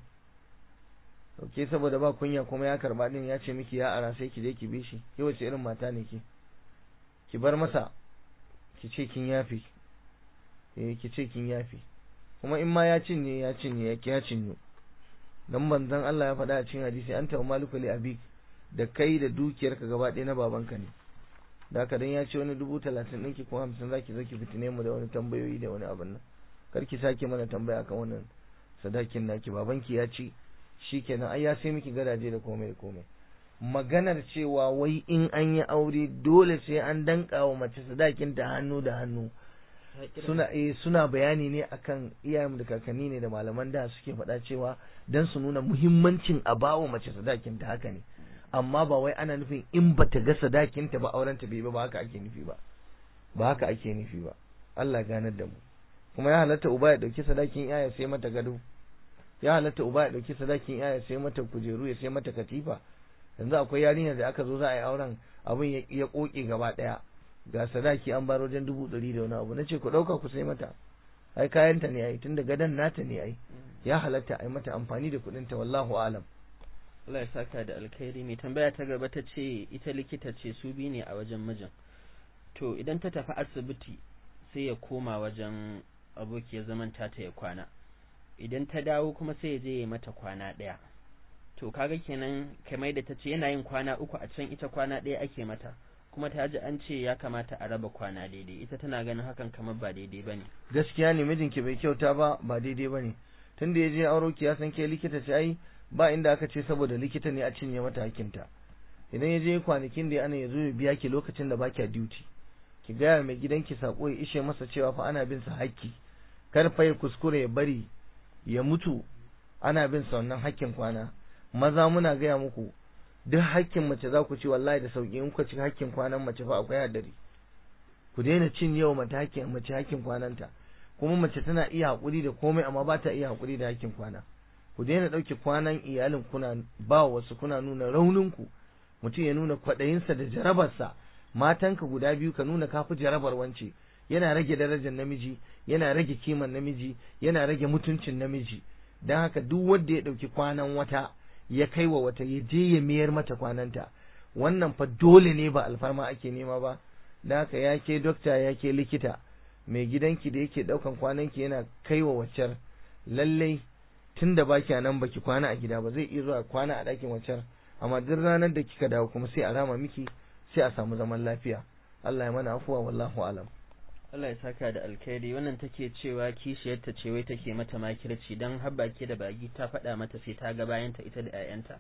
[SPEAKER 2] ok saboda ba kunya kuma ya karba din ya ce miki ya ara sai ki je ki bi shi ki wace irin mata ne ki ki bar masa ki ce kin yafi eh ki ce kin yafi kuma in ma ya cinye ya cinye ya ya cinye dan manzon Allah ya faɗa a cikin hadisi anta maliku li abik da kai da dukiyarka gaba ɗaya na babanka ne da haka dan ya ce wani dubu talatin ɗinki ko hamsin zaki zo ki fitine mu da wani tambayoyi da wani abin nan kar ki sake mana tambaya kan wannan sadakin naki babanki ya ci shikenan ai ya sai miki gadaje da komai da komai maganar cewa wai in an yi aure dole sai an danka wa mace sadakin ta hannu da hannu suna eh suna bayani ne akan iyayen da kakanni ne da malaman da suke faɗa cewa dan su nuna muhimmancin a bawa mace sadakin ta haka ne amma ba wai ana nufin in bata ga sadakin ta ba auren ta bai ba haka ake nufi ba ba haka ake nufi ba Allah ganar da mu kuma ya halatta uba ya dauki sadakin yaya sai mata gado ya halatta uba ya dauki sadakin yaya sai mata kujeru ya sai mata katifa yanzu akwai yarinya da aka zo za a yi auren abin ya koke gaba daya ga sadaki an bar wajen dubu ɗari da wani abu na ce ku ɗauka ku sai mata ai kayanta ne ai tunda gadon nata ne ai ya halatta ai mata amfani da kuɗin ta wallahu alam
[SPEAKER 1] Allah ya saka da alkhairi mai tambaya ta gaba ta ce ita likita ce su bi ne a wajen mijin to idan ta tafi asibiti sai ya koma wajen abokiyar zaman tata ya kwana idan ta dawo kuma sai ya je ya mata kwana ɗaya to kaga kenan kamar da ta ce yana yin kwana uku a can ita kwana ɗaya ake mata kuma ta ji an ce ya kamata a raba kwana daidai ita tana ganin hakan kamar ba daidai bane
[SPEAKER 2] gaskiya ne mijinki bai kyauta ba ba daidai bane tunda ya je auro ki ya san ke likita ce ai ba inda aka ce saboda likita ne a cinye mata hakinta idan ya je kwanakin da ana ya zo ya biya ki lokacin da baki duty ki gaya mai gidanki sako ya ishe masa cewa fa ana bin sa hakki kar fa ya kuskure ya bari ya mutu ana bin sa wannan hakkin kwana maza muna gaya muku duk hakkin mace za ku ci wallahi da sauki in ku ci hakkin kwanan mace fa akwai hadari ku daina cin yau mace hakkin mace hakkin kwananta kuma mace tana iya hakuri da komai amma ba ta iya hakuri da hakkin kwana ku daina ɗauke kwanan iyalin kuna ba wasu kuna nuna rauninku mutum ya nuna kwaɗayinsa da jarabarsa matanka guda biyu ka nuna kafi jarabar wance yana rage darajar namiji yana rage kiman namiji yana rage mutuncin namiji don haka duk wanda ya ɗauki kwanan wata ya kai wa wata ya je ya mayar mata kwananta wannan fa dole ne ba alfarma ake nema ba don haka ya ke dokta ya ke likita mai gidanki da yake ɗaukan kwananki yana kai wa waccar lallai tun da baki nan baki kwana a gida ba zai iya zuwa kwana a ɗakin waccar amma duk ranar da kika dawo kuma sai a rama miki sai a samu zaman lafiya Allah ya mana afuwa wallahu alam
[SPEAKER 1] Allah ya saka da alkhairi wannan take cewa kishiyarta ce wai take mata makirci dan har baki da bagi ta faɗa mata sai ta ga bayanta ita da ƴaƴanta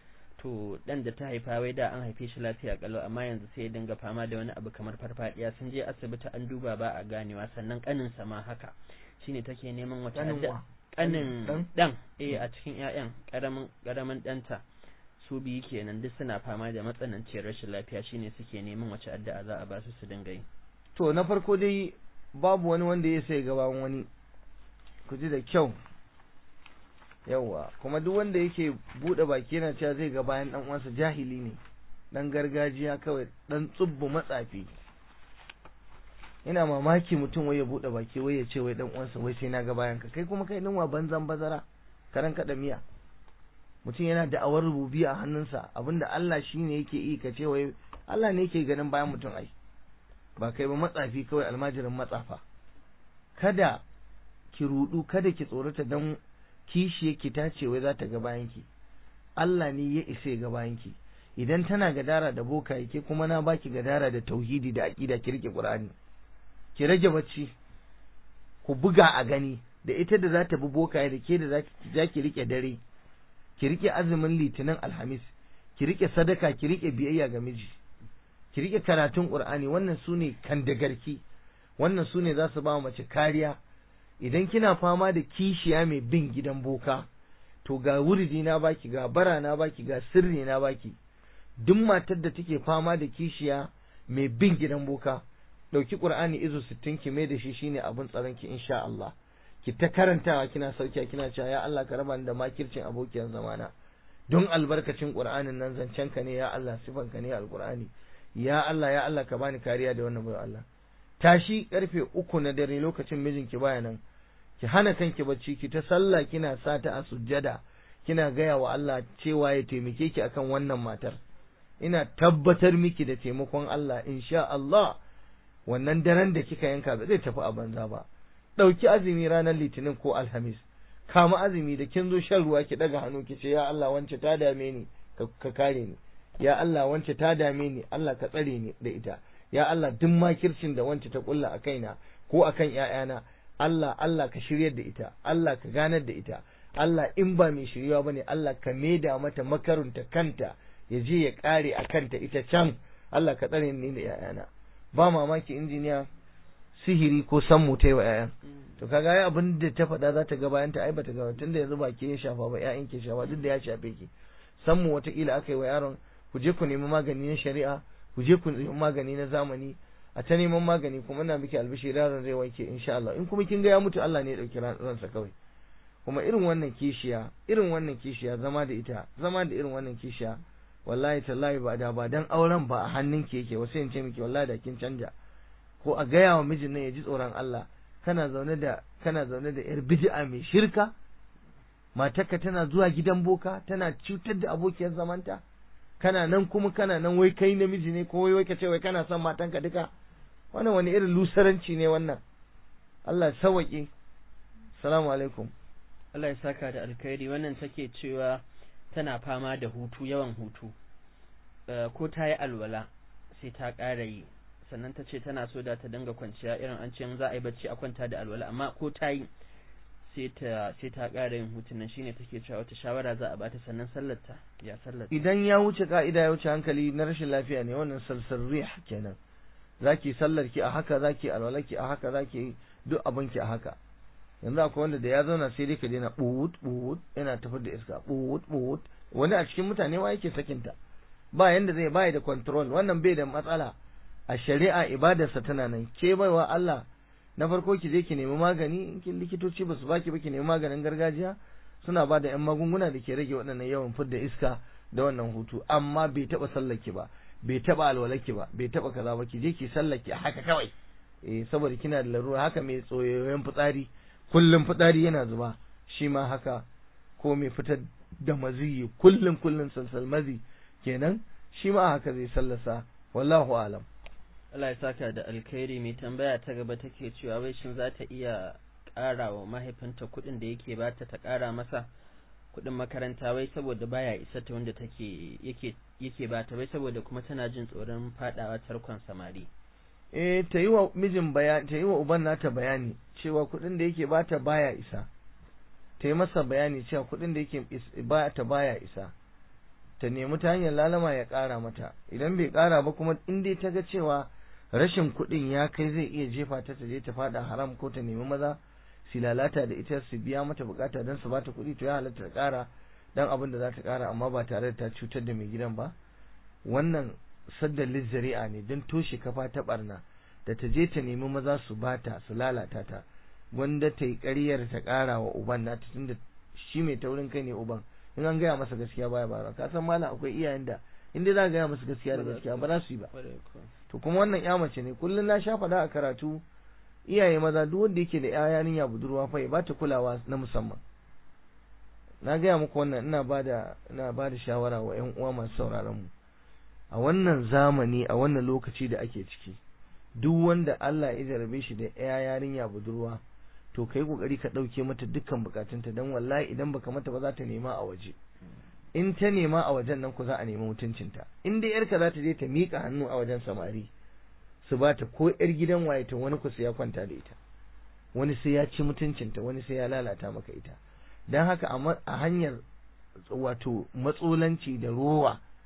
[SPEAKER 1] to dan da ta haifa wai da an haife shi lafiya kalau amma yanzu sai ya dinga fama da wani abu kamar farfadiya sun je asibiti an duba ba a ganewa sannan kanin sa ma haka shine take neman wata kanin dan eh a cikin ƴaƴan karamin karamin danta su biyu kenan duk suna fama da matsananciyar rashin lafiya shine suke neman wace addu'a za a ba su su dinga yi
[SPEAKER 2] to na farko dai babu wani wanda ya sai gaban wani ku ji da kyau yawa kuma duk wanda yake bude baki yana cewa zai ga bayan dan uwansa jahili ne dan gargajiya kawai dan tsubbu matsafi ina mamaki mutum wai ya bude baki wai ya ce wai dan uwansa wai sai na ga bayan ka kai kuma kai dinwa banzan bazara karan kada miya mutum yana da awar rububi a hannunsa abinda Allah shine yake yi ka ce wai Allah ne yake ganin bayan mutum ai ba kai ba matsafi kawai almajirin matsafa kada ki rudu kada ki tsorata dan kishi yake ta ce wai za ta ga bayanki Allah ne ya isa ga bayanki idan tana gadara da boka yake kuma na baki gadara da tauhidi da aqida ki rike Qur'ani ki rage bacci ku buga a gani da ita da za ta bi boka da ke da za ki rike dare ki rike azumin litinin alhamis ki rike sadaka ki rike biyayya ga miji ki rike karatun qur'ani wannan sune kandagarki wannan sune za su ba mace kariya idan kina fama da kishiya mai bin gidan boka to ga wuridi na baki ga bara na baki ga sirri na baki duk matar da take fama da kishiya mai bin gidan boka dauki qur'ani izo 60 ki mai da shi shine abin tsaron ki insha Allah ki ta karantawa kina sauki kina cewa ya Allah ka raba ni da makircin abokiyan zamana don albarkacin qur'anin nan zancen ka ne ya Allah sifan ka ne alqur'ani ya Allah ya Allah ka bani kariya da wannan bayan Allah tashi karfe uku na dare lokacin mijinki baya nan ki hana kanki bacci ki ta sallah kina sa ta a sujjada kina gaya wa Allah cewa ya taimake ki akan wannan matar ina tabbatar miki da taimakon Allah insha Allah wannan daren da kika yanka ba zai tafi a banza ba ɗauki azumi ranar litinin ko alhamis kama azumi da kin zo shan ruwa ki daga hannu ki ce ya Allah wance ta dame ni ka kare ni ya Allah wance ta dame ni Allah ka tsare ni da ita ya Allah duk makircin da wance ta kulla a kaina ko akan ƴaƴana Allah Allah ka shiryar da ita Allah ka ganar da ita Allah in ba mai shiryawa bane Allah ka maida mata makarunta kanta ya je ya kare a kanta ita can Allah ka tsare ni da ƴaƴana ba mamaki injiniya sihiri ko sammu ta yi wa ƴaƴan to kaga ai abin da ta faɗa za ta ga bayan ta ai bata ga tunda yanzu ba ke ya shafa ba ƴaƴan ke shafa duk da ya shafe ki sammu wataƙila aka yi wa yaron ku je ku nemi magani na shari'a ku je ku nemi magani na zamani a ta neman magani kuma ina miki albishi yaron zai wanke insha Allah in kuma kin ga ya mutu Allah ne ya dauki ransa kawai kuma irin wannan kishiya irin wannan kishiya zama da ita zama da irin wannan kishiya wallahi tallahi ba da ba dan auren ba a hannunki yake wasu in ce miki wallahi da kin canja ko a gaya wa mijin nan ya ji tsoron Allah kana zaune da kana zaune da yar bid'a mai shirka matarka tana zuwa gidan boka tana cutar da abokiyar zamanta kana nan kuma kana nan wai kai namiji ne ko wai ka ce wai kana son matanka duka wannan wani irin lusaranci ne wannan Allah sawaƙe salamu alaikum
[SPEAKER 1] Allah ya saka da alkhairi wannan take cewa tana fama da hutu yawan hutu ko ta yi alwala sai ta ƙara yi sannan ta ce tana so da ta dinga kwanciya irin an ce za a yi bacci a kwanta da alwala amma ko ta yi sai ta sai ta ƙara yin hutun nan shine take cewa wata shawara za a bata sannan sallarta ya sallar
[SPEAKER 2] idan ya wuce ka'ida ya wuce hankali na rashin lafiya ne wannan salsarrih kenan zaki sallar ki a haka zaki alwala ki a haka zaki duk abin ki a haka yanzu akwai wanda da ya zauna sai dai ka daina buwut buwut yana tafar da iska buwut buwut wani a cikin mutane wa yake sakinta ba yanda zai bai da control wannan bai da matsala a shari'a ibadarsa tana nan ke baiwa Allah na farko ki je ki nemi magani in kin likitoci ba su baki ba ki nemi maganin gargajiya suna ba da yan magunguna da ke rage waɗannan yawan fidda iska da wannan hutu amma bai taɓa sallaki ba bai taɓa alwalaki ba bai taɓa kaza ba ki je ki sallaki a haka kawai eh saboda kina da larura haka mai tsoyoyin fitsari kullum fitsari yana zuba shi ma haka ko mai fitar da maziyi kullum kullum salsal mazi kenan shi ma haka zai sallasa wallahu alam
[SPEAKER 1] Allah ya saka da alkhairi mai tambaya ta gaba take cewa wai shin za ta iya ƙara wa mahaifinta kuɗin da yake bata ta ƙara masa kuɗin makaranta wai saboda baya isa ta wanda take yake yake bata wai saboda kuma tana jin tsoron fadawa tarkon samari
[SPEAKER 2] eh ta yi wa mijin bayani ta yi wa uban nata bayani cewa kuɗin da yake bata baya isa ta yi masa bayani cewa kuɗin da yake bata baya isa ta nemi ta hanyar lalama ya ƙara mata idan bai ƙara ba kuma in dai ta ga cewa rashin kuɗin ya kai zai iya jefa ta ta je ta fada haram ko ta nemi maza su lalata da ita su biya mata bukata don su bata kuɗi to ya halatta ta ƙara dan abin da za ta ƙara amma ba tare da ta cutar da mai gidan ba wannan saddan lizzari'a ne don toshe kafa ta barna da ta je ta nemi maza su bata su lalata ta wanda ta yi ƙaryar ta ƙara wa uban nata tunda shi mai taurin kai ne uban in an gaya masa gaskiya baya bara ka san malam akwai iyayen da in dai za ka gaya masa gaskiya da gaskiya ba za su yi ba to kuma wannan ya mace ne kullum na sha faɗa a karatu iyaye maza duk wanda yake da ya yarinya budurwa fa ya bata kulawa na musamman na gaya muku wannan ina bada ina bada shawara wa ƴan uwa masu sauraron mu a wannan zamani a wannan lokaci da ake ciki duk wanda Allah ya jarabe shi da ya yarinya budurwa to kai kokari ka dauke mata dukkan bukatunta dan wallahi idan baka mata ba za ta nema a waje in ta nema a wajen nan ku za a nemi mutuncinta in dai yarka za ta je ta mika hannu a wajen samari su ba ta ko yar gidan waye to wani ku sai ya kwanta da ita wani sai ya ci mutuncinta wani sai ya lalata maka ita dan haka a hanyar wato matsolanci da rowa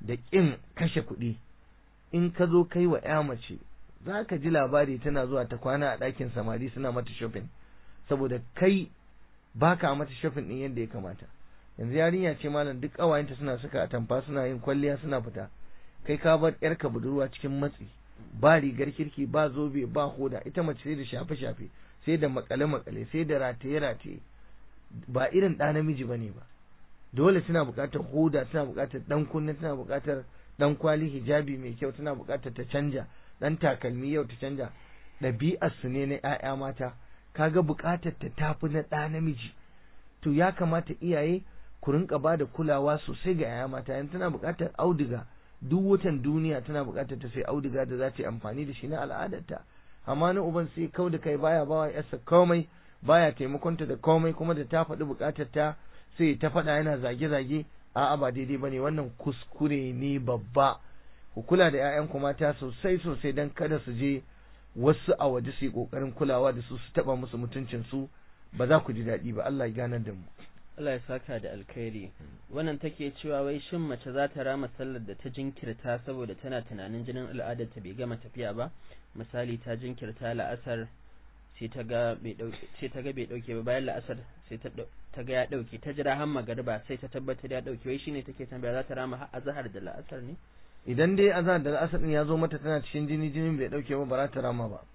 [SPEAKER 2] da ƙin kashe kuɗi in ka zo kai wa ya mace za ka ji labari tana zuwa ta kwana a ɗakin samari suna mata shopping saboda kai baka mata shopping ɗin yadda ya kamata yanzu yarinya ce malam duk ƙawayenta suna saka atamfa suna yin kwalliya suna fita kai ka bar yarka budurwa cikin matsi ba rigar kirki ba zobe ba hoda ita mace sai da shafe shafe sai da makale makale sai da rataye rataye ba irin ɗa namiji bane ba dole tana buƙatar hoda tana buƙatar dan kunne tana buƙatar dan kwali hijabi mai kyau tana buƙatar ta canja dan takalmi yau ta canja ɗabi'ar su ne na ƴaƴa mata kaga buƙatar ta tafi na ɗa namiji to ya kamata iyaye ku rinka ba da kulawa sosai ga ƴaƴa mata yanzu tana buƙatar auduga duk watan duniya tana buƙatar ta sai auduga da za ta yi amfani da shi na al'adarta amma na uban sai kau da kai baya bawa yarsa komai baya taimakonta da komai kuma da ta faɗi buƙatar ta sai ta faɗa yana zage-zage a'a ba daidai bane wannan kuskure ne babba ku kula da ƴaƴanku mata sosai sosai dan kada su je wasu a waje su yi ƙoƙarin kulawa da su su taɓa musu mutuncin su ba za ku ji daɗi ba Allah ya ganar da mu
[SPEAKER 1] Allah ya saka da alkhairi wannan take cewa wai shin mace za ta rama sallar da ta jinkirta saboda tana tunanin jinin al'adar ta bai gama tafiya ba misali ta jinkirta la'asar sai ta ga bai dauke sai ta ga bai dauke ba bayan la'asar sai ta ta ga ya dauke ta jira har magariba sai ta tabbatar ya dauke wai shine take tambaya za ta rama har azhar da la'asar ne
[SPEAKER 2] idan dai azhar da la'asar din ya zo mata tana cikin jini jinin bai dauke ba ba za ta rama ba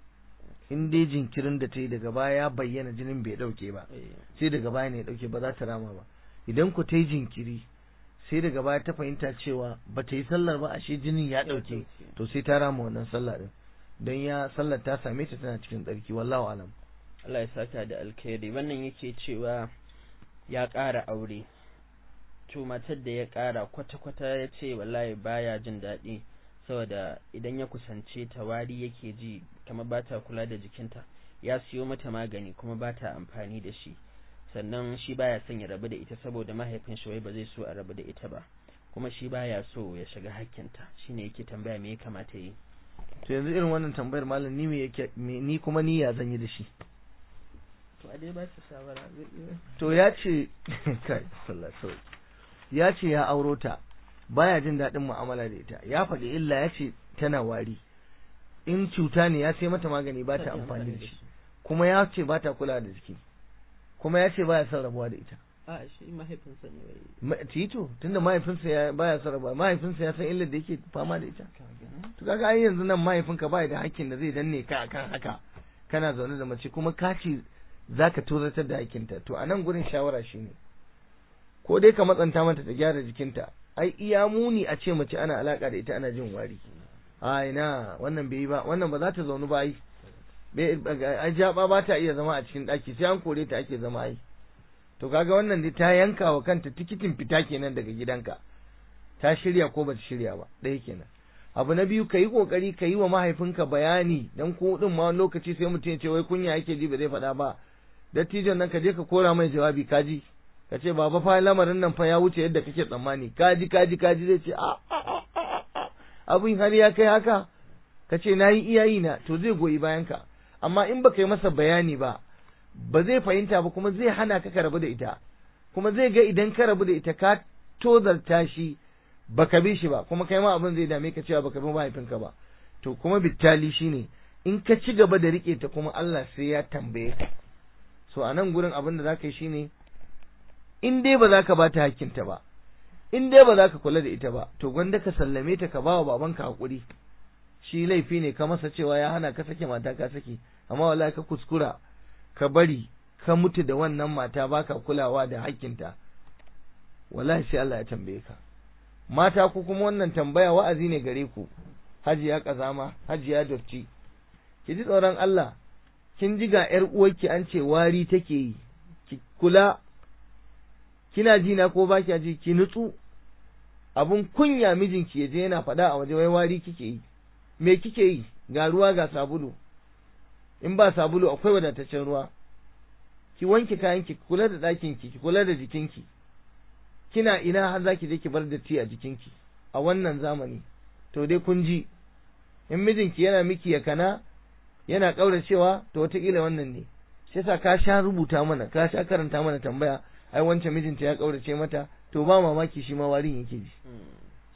[SPEAKER 2] in dai jinkirin da ta yi daga baya ya bayyana jinin bai dauke ba sai daga baya ne ya dauke ba za ta rama ba idan ku ta yi jinkiri sai daga baya ta fahimta cewa ba ta yi sallar ba ashe jinin ya dauke to sai ta rama wannan sallah din don ya sallar ta same ta tana cikin tsarki wallahu alam
[SPEAKER 1] Allah ya saka da alkhairi wannan yake cewa ya ƙara aure to matar da ya ƙara kwata-kwata ya ce wallahi baya jin daɗi saboda idan ya kusance ta wari yake ji kamar ba ta kula da jikinta ya siyo mata magani kuma ba ta amfani da shi sannan shi baya son ya rabu da ita saboda mahaifin shi wai ba zai so a rabu da ita ba kuma shi baya so ya shiga hakkinta shine yake tambaya me ya kamata yi
[SPEAKER 2] to yanzu irin wannan tambayar malam ni me yake ni kuma ni ya zan yi da shi
[SPEAKER 1] to a dai ba shi shawara
[SPEAKER 2] to ya ce kai sallallahu ya ce ya auro ta baya jin daɗin mu'amala da ita ya faɗi illa ya ce tana wari in cuta ne ya sai mata magani ba ta amfani da shi kuma ya ce ba ta kula da jiki kuma ya ce baya son rabuwa da ita
[SPEAKER 1] a shi mahaifinsa ne wai
[SPEAKER 2] tito tunda mahaifinsa ya baya son rabuwa mahaifinsa ya san illar da yake fama da ita to kaga ai yanzu nan mahaifinka baya da hakkin da zai danne ka akan haka kana zaune da mace kuma ka ce zaka tozartar da hakkinta to a nan gurin shawara shine ko dai ka matsanta mata ta gyara jikinta ai iya muni a ce mace ana alaka da ita ana jin wari a ina wannan bai yi ba wannan ba za ta zaunu ba ai ai jaba ba ta iya zama a cikin daki sai an kore ta ake zama ai to kaga wannan dai ta yanka wa kanta tikitin fita kenan daga gidanka ta shirya ko bata shirya ba ɗaya kenan abu na biyu ka yi kokari ka yi wa mahaifinka bayani dan ko din ma lokaci sai mutum ya ce wai kunya yake ji ba zai faɗa ba dattijon nan ka je ka kora mai jawabi kaji ka ce baba fa lamarin nan fa ya wuce yadda kake tsammani kaji kaji kaji zai ce a abin har ya kai haka ka ce na yi iyayi na to zai goyi bayan ka amma in baka yi masa bayani ba ba zai fahimta ba kuma zai hana ka ka rabu da ita kuma zai ga idan ka rabu da ita ka tozarta shi baka bi shi ba kuma kai ma abin zai dame ka cewa baka bi mahaifinka ba to kuma bittali shine in ka ci gaba da rike ta kuma Allah sai ya tambaye ka so a nan gurin abin da za ka yi shine in dai ba za ka ba ta hakkinta ba in dai ba za ka kula da ita ba to gwanda ka sallame ta ka ba wa babanka hakuri shi laifi ne ka masa cewa ya hana ka sake mata ka sake amma wallahi ka kuskura ka bari ka mutu da wannan mata baka kulawa da hakkinta wallahi sai Allah ya tambaye ka mata ku kuma wannan tambaya wa'azi ne gare ku hajiya kazama hajiya dotti ki ji tsoron Allah kin ji ga ƴar uwarki an ce wari take yi ki kula kina ji na ko ba kya ji ki nutsu abun kunya mijinki ya je yana faɗa a waje wai wari kike yi me kike yi ga ruwa ga sabulu in ba sabulu akwai wadataccen ruwa ki wanke kayanki ki kula da ɗakinki ki kula da jikinki kina ina har zaki je ki bar datti a jikinki a wannan zamani to dai kun ji in mijinki yana miki ya kana yana ƙauracewa to wataƙila wannan ne shi yasa ka sha rubuta mana ka sha karanta mana tambaya ai wancan mijinta ya ƙaurace mata to ba mamaki shi ma warin yake ji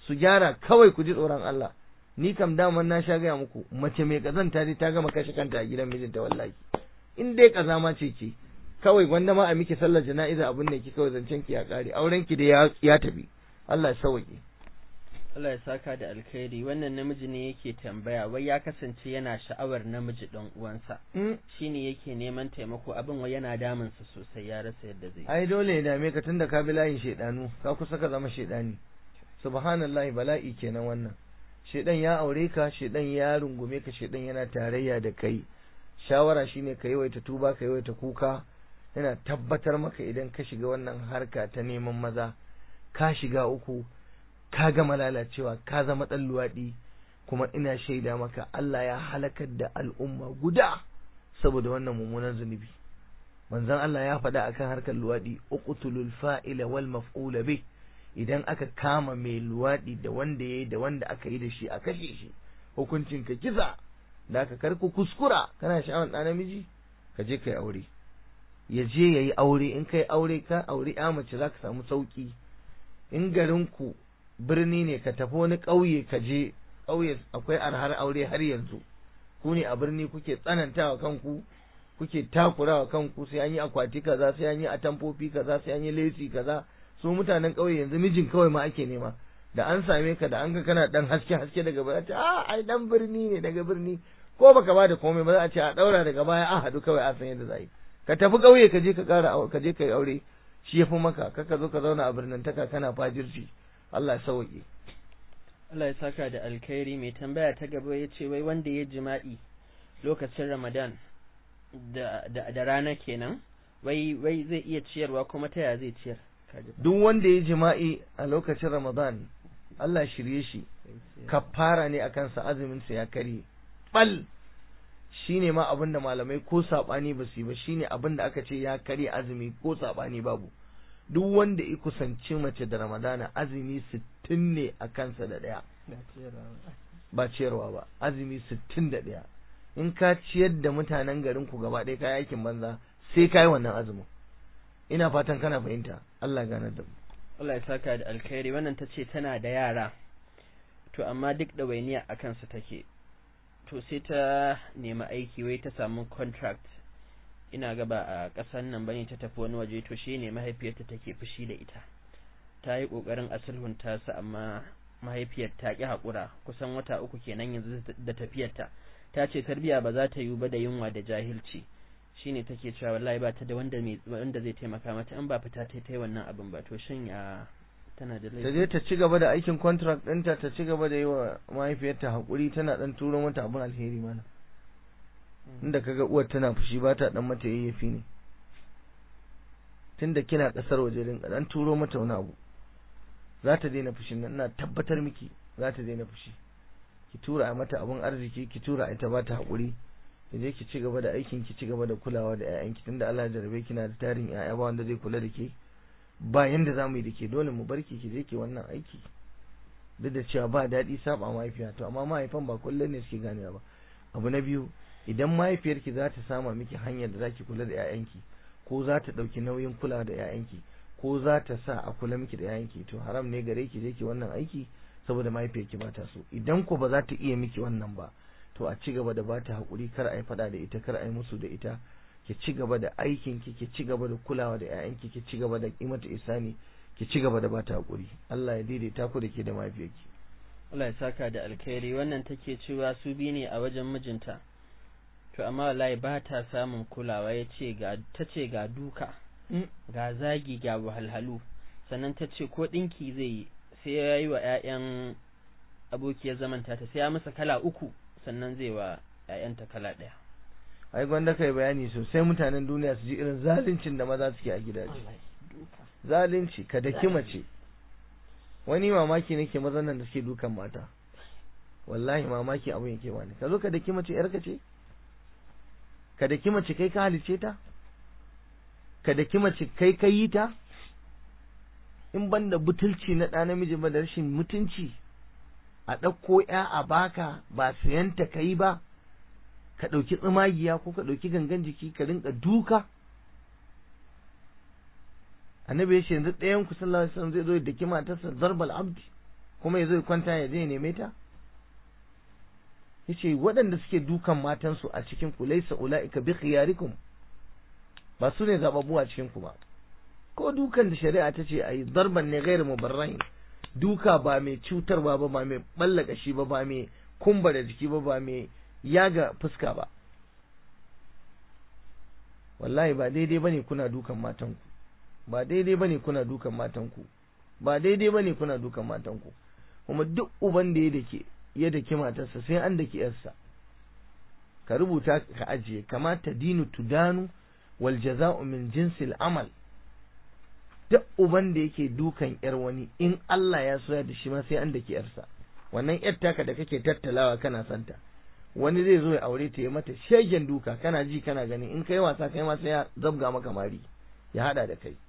[SPEAKER 2] su gyara kawai ku ji tsoron Allah ni kam daman na sha gaya muku mace mai kazanta dai ta gama kashe kanta a gidan mijinta wallahi in dai kazama ce ce kawai gwanda ma a miki sallar jana'iza abin da ki kawai zancen ki ya kare auren ki da ya tafi Allah ya sauke
[SPEAKER 1] Allah ya saka da alkhairi wannan namiji ne yake tambaya wai ya kasance yana sha'awar namiji dan uwansa shine yake neman taimako abin wai yana damun sa sosai ya rasa yadda zai
[SPEAKER 2] ai dole ya dame ka tunda ka bi layin shedanu ka kusa ka zama shedani subhanallahi bala'i kenan wannan shedan ya aure ka shedan ya rungume ka shedan yana tarayya da kai shawara shine ka yawaita tuba ka yawaita kuka yana tabbatar maka idan ka shiga wannan harka ta neman maza ka shiga uku ka gama lalacewa ka zama ɗan luwaɗi kuma ina shaida maka Allah ya halakar da al'umma guda saboda wannan mummunan zunubi manzon Allah ya faɗa akan harkar luwaɗi uqtulul fa'ila wal maf'ula bih idan aka kama mai luwaɗi da wanda yayi da wanda aka yi da shi a kashe shi hukuncin ka kisa da aka karku kuskura kana sha'awar ɗan namiji ka je kai aure ya je yayi aure in kai aure ka aure ya mace zaka samu sauki in garin ku birni ne ka tafi wani ƙauye ka je ƙauye akwai arhar aure har yanzu ku ne a birni kuke tsanantawa kanku kuke takurawa kanku sai an yi akwati kaza sai an yi atamfofi kaza sai an yi lesi kaza su mutanen ƙauye yanzu mijin kawai ma ake nema da an same ka da an ga kana dan haske haske daga baya ce a ai dan birni ne daga birni ko baka bada komai ba za a ce a daura daga baya an haɗu kawai a san yadda za yi ka tafi ƙauye ka je ka ƙara ka je ka yi aure shi ya fi maka kaka zo ka zauna a birnin taka kana fajirci Allah ya sauke.
[SPEAKER 1] Allah ya saka da alkhairi mai tambaya ta gaba ya ce wai wanda ya jima'i lokacin Ramadan da, da, da rana kenan wai wai zai iya ciyarwa kuma ta ya zai ciyar
[SPEAKER 2] duk wanda ya jima'i a lokacin Ramadan Allah shirye shi kafara ne akan sa azumin sa ya kare bal shine ma abin da malamai ko sabani ba su yi ba shine abin da aka ce ya kare azumi ko sabani babu duk wanda ya kusanci mace da ramadana azumi sittin ne a kansa da ɗaya ba ciyarwa ba azumi sittin da ɗaya in ka ciyar da mutanen garin ku gaba ɗaya kayi aikin banza sai ka yi wannan azumin ina fatan kana fahimta Allah ganar da mu
[SPEAKER 1] Allah ya saka da alkhairi wannan ta ce tana da yara to amma duk ɗawainiya a kansu take to sai ta nemi aiki wai ta samu contract ina gaba a ƙasar nan bane ta tafi wani waje to shi ne mahaifiyarta take fushi da ita ta yi ƙoƙarin asulhunta su amma mahaifiyar ta ƙi haƙura kusan wata uku kenan yanzu da tafiyarta ta ce tarbiya ba za ta yiwu ba da yunwa da jahilci shine take cewa wallahi ba ta da wanda wanda zai taimaka mata in ba fita ta yi wannan abin ba to shin ya tana da
[SPEAKER 2] ta je ta ci gaba da aikin contract ɗinta ta ci gaba da yi wa mahaifiyarta haƙuri tana ɗan turo mata abin alheri mana inda kaga uwar tana fushi ba ta dan mata yayyafi ne tunda kina kasar waje din dan turo mata wani abu za ta daina fushin nan ina tabbatar miki za ta daina fushi ki tura mata abun arziki ki tura ita ba ta hakuri ki je ki ci gaba da aikin ki ci gaba da kulawa da ƴaƴanki tunda Allah ya jarabe kina da tarin ƴaƴa ba wanda zai kula da ke ba yanda za mu yi da ke dole mu barki ki je ki wannan aiki duk da cewa ba daɗi saba mahaifiya to amma mahaifan ba kullum ne suke ganewa ba abu na biyu idan mahaifiyarki za ta sama miki hanyar da zaki kula da 'ya'yanki ko za ta ɗauki nauyin kula da 'ya'yanki ko za ta sa a kula miki da 'ya'yanki to haram ne gare ki je ki wannan aiki saboda mahaifiyarki ba ta so idan ko ba za ta iya miki wannan ba to a ci gaba da ba ta haƙuri kar a yi faɗa da ita kar a yi musu da ita ki ci gaba da aikin ki ki ci gaba da kulawa da 'ya'yanki ki ci gaba da mata isani ki ci gaba da ba ta haƙuri Allah ya daidaita ku da ke da mahaifiyarki
[SPEAKER 1] Allah ya saka da alkhairi wannan take cewa su bi ne a wajen mijinta to amma wallahi ba ta samun kulawa ya ce ga ta ce ga duka ga zagi ga wahalhalu sannan ta ce ko ɗinki zai yi sai ya yi wa 'ya'yan abokiyar zamanta ta sai ya masa kala uku sannan zai wa 'ya'yanta kala ɗaya
[SPEAKER 2] ai gwanda kai bayani sosai mutanen duniya su ji irin zaluncin da maza suke a gidaje zalunci ka daki mace wani mamaki nake mazan nan da suke dukan mata wallahi mamaki abin yake bani ka zo ka daki mace yarka ce ka daki mace kai ka halice ta ka daki mace kai ka yi ta in ban da butulci na ɗa namiji ba da rashin mutunci a ɗauko ya a baka ba sayanta ka yi ba ka ɗauki tsumagiya ko ka ɗauki gangan jiki ka rinka duka annabi ya ce yanzu ɗayan ku sallallahu alaihi wasallam zai zo da daki matarsa zarbal abdi kuma ya zo kwanta ya je neme ta yace waɗanda suke dukan matansu a cikin ku laysa ulaika bi khiyarikum ba su ne zababbu a cikin ku ba ko dukan da shari'a ta ce ayi darban ne ghairu mubarrahin duka ba mai cutarwa ba ba mai ballaka shi ba ba mai kumba da jiki ba ba mai yaga fuska ba wallahi ba daidai bane kuna dukan matanku ba daidai bane kuna dukan matanku ba daidai bane kuna dukan matanku kuma duk uban da ya dake ya dake matarsa sai an dake yarsa ka rubuta ka ajiye kamata dinu tudanu wal jaza'u min jinsil amal duk uban da yake dukan yar wani in Allah ya soya da shi ma sai an dake yarsa wannan yar taka da kake tattalawa kana santa wani zai zo ya aure ta ya mata shegen duka kana ji kana gani in kai wasa kai ma sai ya zabga maka mari ya hada da kai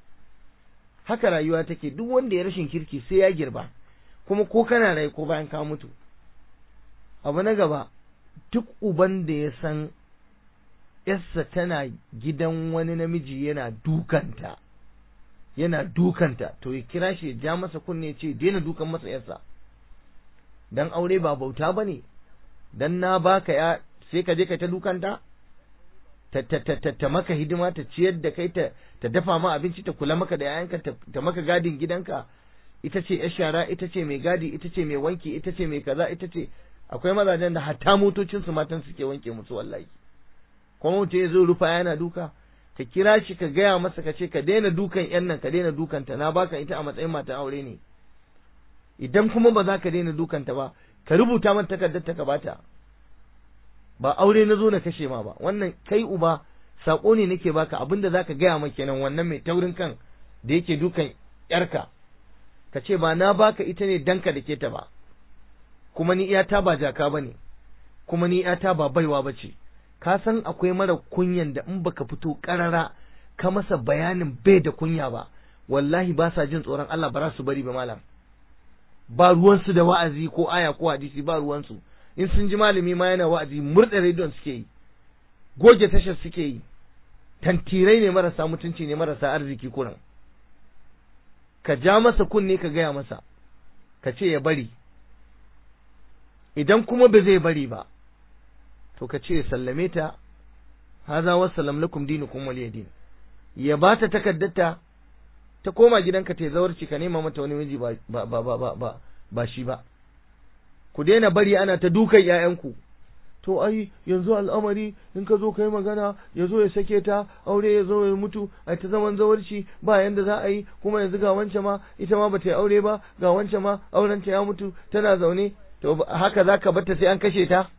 [SPEAKER 2] haka rayuwa take duk wanda ya rashin kirki sai ya girba kuma ko kana rai ko bayan ka mutu abu na gaba duk uban da ya san yarsa tana gidan wani namiji yana dukanta yana dukanta to ya kira shi ya ja masa kunne ce daina dukan masa yarsa dan aure ba bauta bane dan na baka ya sai ka je ka ta dukanta ta ta ta ta maka hidima ta ciyar da kai ta ta dafa ma abinci ta kula maka da yayanka ta maka gadin gidanka ita ce yar shara ita ce mai gadi ita ce mai wanki ita ce mai kaza ita ce akwai mazajen da hatta motocin su matan suke wanke musu wallahi kuma mutum ya zo rufa yana duka ka kira shi ka gaya masa ka ce ka daina dukan yan nan ka daina dukanta na baka ita a matsayin mata aure ne idan kuma ba za ka daina dukanta ba ka rubuta mata takardar ta ka bata ba aure na zo na kashe ma ba wannan kai uba sako ne nake baka abinda zaka gaya ma kenan wannan mai taurin kan da yake dukan yarka ka ce ba na baka ita ne danka da ke ta ba kuma ni iyata ba jaka bane kuma ni iyata ba baiwa bace ka san akwai mara kunyan da in baka fito karara ka masa bayanin bai da kunya ba wallahi ba sa jin tsoron Allah ba za su bari ba malam ba ruwansu da wa'azi ko aya ko hadisi ba ruwansu in sun ji malami ma yana wa'azi murɗe rediyon suke yi goge tashar suke yi tantirai ne marasa mutunci ne marasa arziki kuran ka ja masa kunne ka gaya masa ka ce ya bari idan kuma ba zai bari ba to ka ce ya sallame ta haza wassalam lakum dinukum waliya din ya ba ta takaddata ta koma gidanka ta zawarci ka nema mata wani miji ba ba ba ba ba ba shi ba ku daina bari ana ta dukan ƴaƴanku to ai yanzu al'amari in ka zo kai magana ya zo ya sake ta aure ya zo ya mutu a ta zaman zawarci ba yanda za a yi kuma yanzu ga wancan ma ita ma bata yi aure ba ga wancan ma auren ta ya mutu tana zaune to haka zaka bar ta sai an kashe ta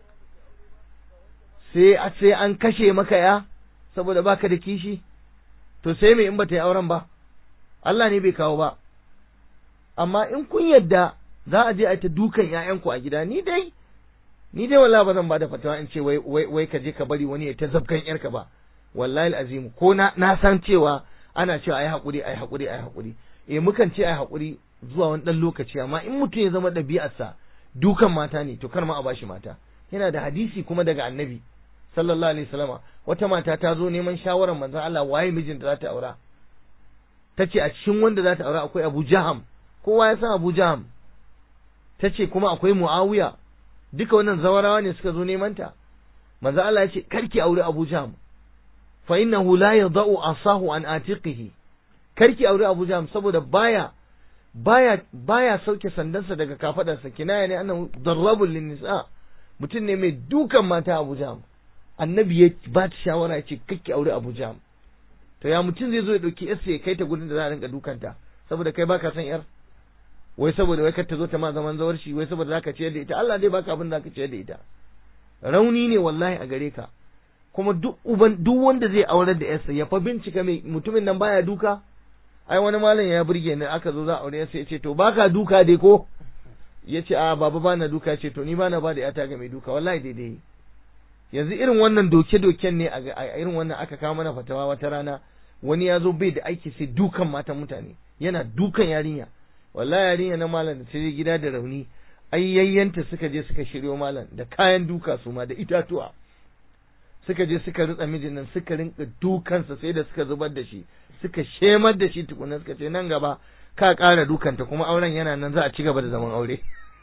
[SPEAKER 2] sai sai an kashe maka ya saboda baka da kishi to sai me in bata yi auren ba Allah ne bai kawo ba amma in kun yadda za a je a ta dukan ƴaƴanku a gida ni dai ni dai wallahi ba zan bada fatawa in ce wai wai wai ka je ka bari wani ya ta zabkan yarka ba wallahi alazim ko na na san cewa ana cewa ai hakuri ai hakuri ai hakuri eh mukan ce ai hakuri zuwa wani dan lokaci amma in mutum ya zama ɗabi'arsa dukan mata ne to kar ma a bashi mata yana da hadisi kuma daga annabi sallallahu alaihi wasallama wata mata ta zo neman shawarar manzon Allah waye mijinta za ta aura tace a cikin wanda za ta aura akwai Abu Jaham kowa ya san Abu Jaham tace kuma akwai Muawiya duka wannan zawarawa ne suka zo neman ta manzon Allah ya ce karki aure Abu Jaham fa innahu la yadau asahu an atiqihi karki aure Abu Jaham saboda baya baya baya sauke sandansa daga kafadarsa kinaya ne annahu darrabul linnisa mutum ne mai dukan mata Abu Jaham annabi ya ba ta shawara ya ce kakki aure Abu Jaham to ya mutum zai zo ya dauki yarsa ya kai ta gudun da za a rinka dukanta saboda kai baka san yar wai saboda wai kar ta zo ta ma zaman zawarci wai saboda zaka ciyar da ita Allah dai baka abin da zaka ciyar da ita rauni ne wallahi a gare ka kuma duk uban duk wanda zai aurar da yarsa ya fa bincika mai mutumin nan baya duka ai wani malam ya burge ni aka zo za a aure yarsa ya ce to baka duka dai ko ya ce a baba bana duka ce to ni bana ba da yata ga mai duka wallahi daidai yanzu irin wannan doke-doken ne a irin wannan aka kawo mana fatawa wata rana wani ya zo bai da aiki sai dukan matan mutane yana dukan yarinya wallahi yarinya na malam da ta je gida da rauni ai yayyanta suka je suka shiryo malam da kayan duka su ma da itatuwa suka je suka ritsa mijin nan suka rinka dukansa sai da suka zubar da shi suka shemar da shi tukuna suka ce nan gaba ka ƙara dukanta kuma auren yana nan za a ci gaba da zaman aure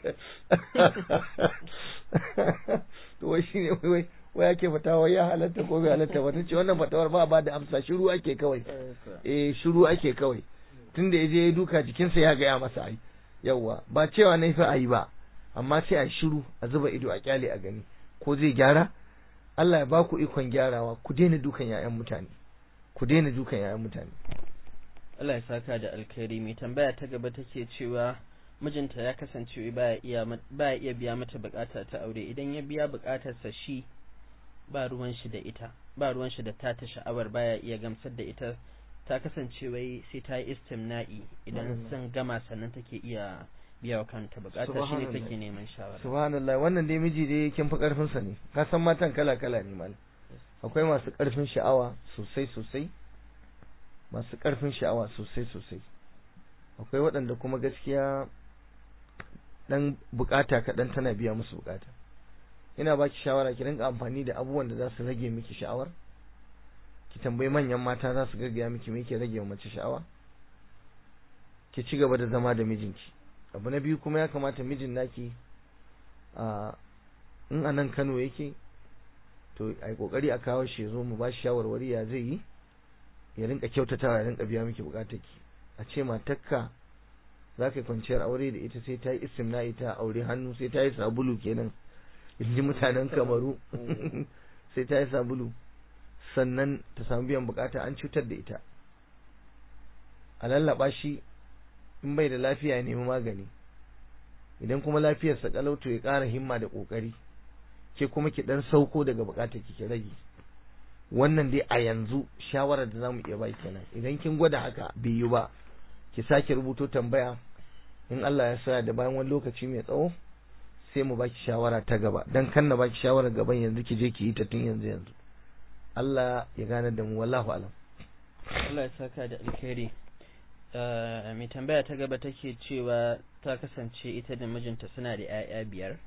[SPEAKER 2] to wai shine wai wai wai ake fatawa ya halatta ko bai halatta ba ce wannan fatawar ba ba da amsa shiru ake kawai eh shiru ake kawai tunda yaje ya duka jikinsa ya gaya masa ai yawwa ba cewa na fa ayi ba amma sai a shiru a zuba ido a kyale a gani ko zai gyara Allah ya ba ku ikon gyarawa ku daina dukan yayan mutane ku daina dukan yayan mutane
[SPEAKER 1] Allah ya saka da alkhairi mai tambaya ta gaba take cewa mijinta ya kasance baya iya baya iya biya mata bukata ta aure idan ya biya bukatarsa shi ba ruwan shi da ita ba ruwan shi da ta ta sha'awar baya iya gamsar da ita ta kasance wai sai ta yi istimna'i idan sun gama sannan take iya biya wa kanta bukata shi ne take neman shawara
[SPEAKER 2] subhanallah wannan dai miji dai kin fi karfin sa ne ka san matan kala kala ne mal akwai masu karfin sha'awa sosai sosai masu karfin sha'awa sosai sosai akwai waɗanda kuma gaskiya dan bukata kaɗan tana biya musu bukata ina baki shawara ki rinka amfani da abubuwan da za su rage miki sha'awar ki tambayi manyan mata za su gaggaya miki me ke rage wa mace sha'awa ki ci gaba da zama da mijinki abu na biyu kuma ya kamata mijin naki a in a nan Kano yake to ai kokari a kawo shi zo mu ba shi shawarwari ya zai yi ya rinka kyautatawa ya rinka biya miki bukatarki a ce matakka za ka kwanciyar aure da ita sai ta yi istimna'i ta aure hannu sai ta yi sabulu kenan in ji mutanen kamaru sai ta yi sabulu sannan ta samu biyan bukata an cutar da ita a lallaba shi in bai da lafiya ya nemi magani idan kuma lafiyarsa kalauto ya ƙara himma da ƙoƙari ke kuma ki dan sauko daga bukatar ki ki rage wannan dai a yanzu shawarar da zamu iya bai kenan idan kin gwada haka bai yi ba ki sake rubuto tambaya in Allah ya sa da bayan wani lokaci mai tsawo sai mu baki shawara ta gaba dan kan na baki shawara gaban yanzu ki je ki yi ta tun yanzu yanzu Allah ya gane da mu wallahu alam
[SPEAKER 1] Allah ya saka da alkhairi mai tambaya ta gaba take cewa ta kasance ita da mijinta suna da 'ya'ya biyar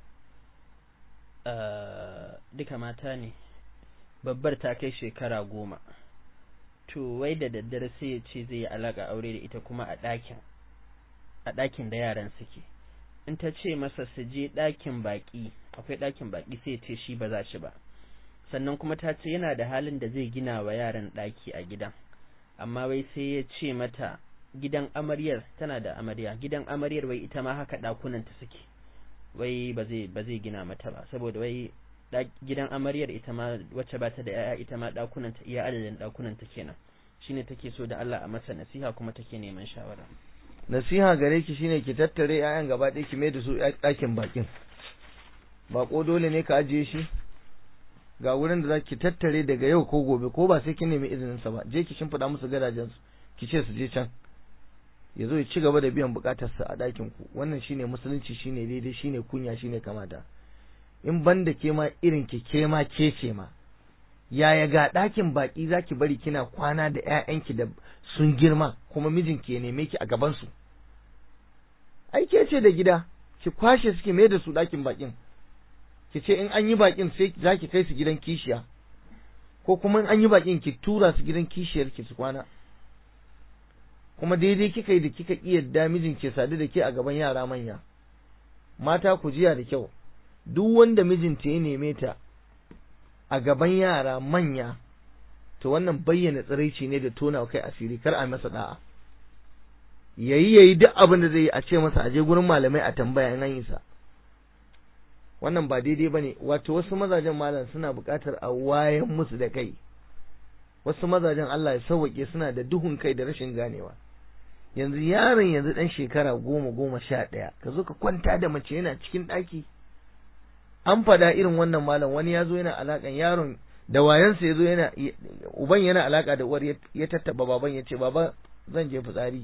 [SPEAKER 1] duka mata ne babbar ta kai shekara goma to wai da daddare sai ya ce zai yi alaka aure da ita kuma a ɗakin a ɗakin da yaran suke in ta ce masa su je ɗakin baƙi akwai ɗakin baƙi sai ya ce shi ba za shi ba sannan kuma ta ce yana da halin da zai gina wa yaran ɗaki a gidan amma wai sai ya ce mata gidan amaryar tana da amarya gidan amaryar wai ita ma haka ɗakunan ta suke wai ba zai ba zai gina mata ba saboda wai gidan amaryar ita ma wacce ba ta da yaya ita ma ɗakunan ta iya adadin ɗakunan ta kenan shine take so da Allah a masa nasiha kuma take neman shawara
[SPEAKER 2] nasiha gare ki shine ki tattare 'ya'yan gaba ɗaya ki mai da su ɗakin bakin bako dole ne ka ajiye shi ga wurin da za ki tattare daga yau ko gobe ko ba sai kin nemi izinin sa ba je ki shimfiɗa musu gadajen su ki ce su je can ya zo ya ci gaba da biyan bukatar sa a ɗakin ku wannan shine musulunci shine daidai shine kunya shine kamata in banda ke ma irin ki ke ma ke ce ma yaya ga ɗakin baƙi za ki bari kina kwana da ‘ya'yanki da sun girma kuma mijinki ya neme ki a gabansu ai ke ce da gida ki kwashe suke mai da su ɗakin baƙin ki ce in an yi baƙin sai za ki kai su gidan kishiya ko kuma in an yi baƙin ki tura su gidan kishiyar ki su kwana kuma daidai kika yi da kika iya da mijin ke sadu da ke a gaban yara manya mata ku jiya da kyau duk wanda mijinta ya neme ta a gaban yara manya to wannan bayyana tsiraici ne da tona kai asiri kar a masa da'a yayi yayi duk abin da zai yi a ce masa aje gurin malamai a tambaya in an yi sa wannan ba daidai bane wato wasu mazajen malam suna buƙatar a wayan musu da kai wasu mazajen Allah ya sauwake suna da duhun kai da rashin ganewa yanzu yaron yanzu dan shekara goma goma sha ɗaya ka zo ka kwanta da mace yana cikin ɗaki an fada irin wannan malam wani ya zo yana alakan yaron da wayansa ya zo yana uban yana alaka da uwar ya tattaba baban ya ce baba zan je fitsari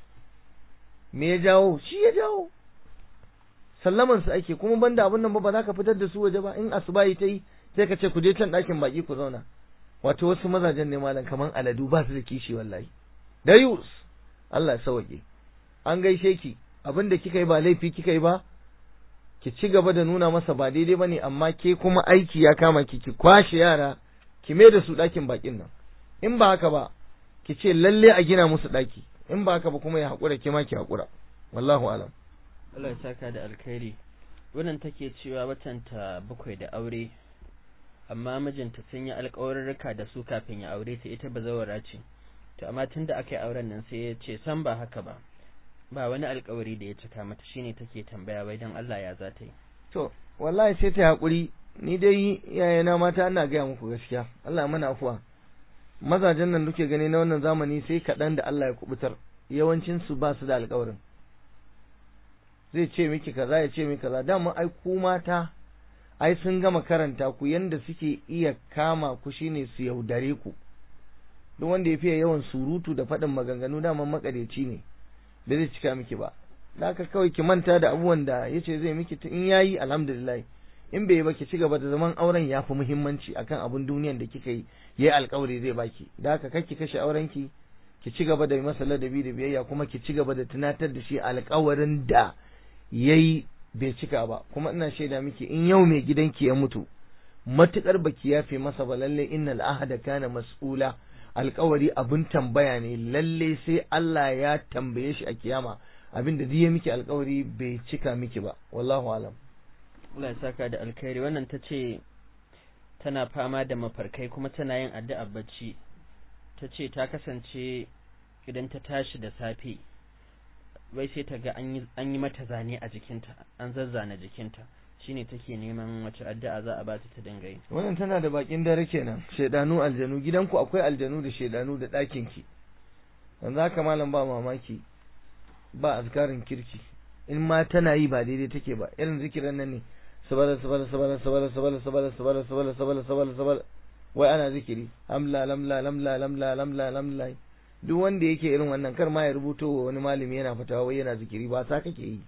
[SPEAKER 2] me ya jawo shi ya jawo sallaman su ake kuma banda abun nan ba ba za ka fitar da su waje ba in asubahi ta yi sai ka ce ku je can ɗakin baki ku zauna wato wasu mazajen ne malam kaman aladu ba su da kishi wallahi dayus Allah ya sauke an gaishe ki abin da kika yi ba laifi kika yi ba ki ci gaba da nuna masa ba daidai bane amma ke kuma aiki ya kama ki ki kwashe yara ki mai da su ɗakin bakin nan in ba haka ba ki ce lalle a gina musu ɗaki in ba haka ba kuma ya haƙura ke ma ki haƙura wallahu alam
[SPEAKER 1] Allah ya saka da alkhairi wannan take cewa watanta bakwai da aure amma mijinta sun yi alƙawarurruka da su kafin ya aure ta ita bazawara ce to amma tunda aka yi auren nan sai ya ce san ba haka ba ba wani alƙawari da ya cika mata shine take tambaya wai dan Allah ya za ta yi
[SPEAKER 2] to wallahi sai ta haƙuri ni dai yayana mata ina gaya muku gaskiya Allah mana afuwa mazajen nan duke gani na wannan zamani sai kaɗan da Allah ya kubutar yawancin su ba su da alƙawarin zai ce miki kaza ya ce miki kaza dama ai ku mata ai sun gama karanta ku yanda suke iya kama ku shine su yaudare ku duk wanda ya fiye yawan surutu da faɗin maganganu dama makareci ne da zai cika miki ba da haka kawai ki manta da abubuwan da yace zai miki in yayi alhamdulillah in bai yi ba ki ci gaba da zaman auren ya fi muhimmanci akan abun duniyan da kika yi yayi alkawari zai baki da haka kar ki kashe auren ki ki ci gaba da masa ladabi da biyayya kuma ki ci gaba da tunatar da shi alkawarin da yayi bai cika ba kuma ina shaida miki in yau mai gidanki ya mutu matukar baki yafe masa ba lalle innal ahada kana mas'ula alkawari abin tambaya ne lalle sai Allah ya tambaye shi a kiyama abin da ya miki alkawari bai cika miki ba wallahu alam
[SPEAKER 1] Allah ya saka da alkhairi wannan ta ce tana fama da mafarkai kuma tana yin addu'a bacci ta ce ta kasance idan ta tashi da safe wai sai ta ga an yi mata zane a jikinta an zazzana jikinta shine take neman wace addu'a za a ba ta ta dinga yi
[SPEAKER 2] wannan tana da bakin dare kenan shedanu aljanu gidanku akwai aljanu da shedanu da ɗakin ki yanzu haka malam ba mamaki ba azkarin kirki in ma tana yi ba daidai take ba irin zikiran nan ne sabala sabala sabala sabala sabala sabala sabala sabala sabala sabala sabala wai ana zikiri amla lamla lamla lamla lamla lamla duk wanda yake irin wannan kar ma ya rubuto wa wani malami yana fatawa wai yana zikiri ba sa kake yi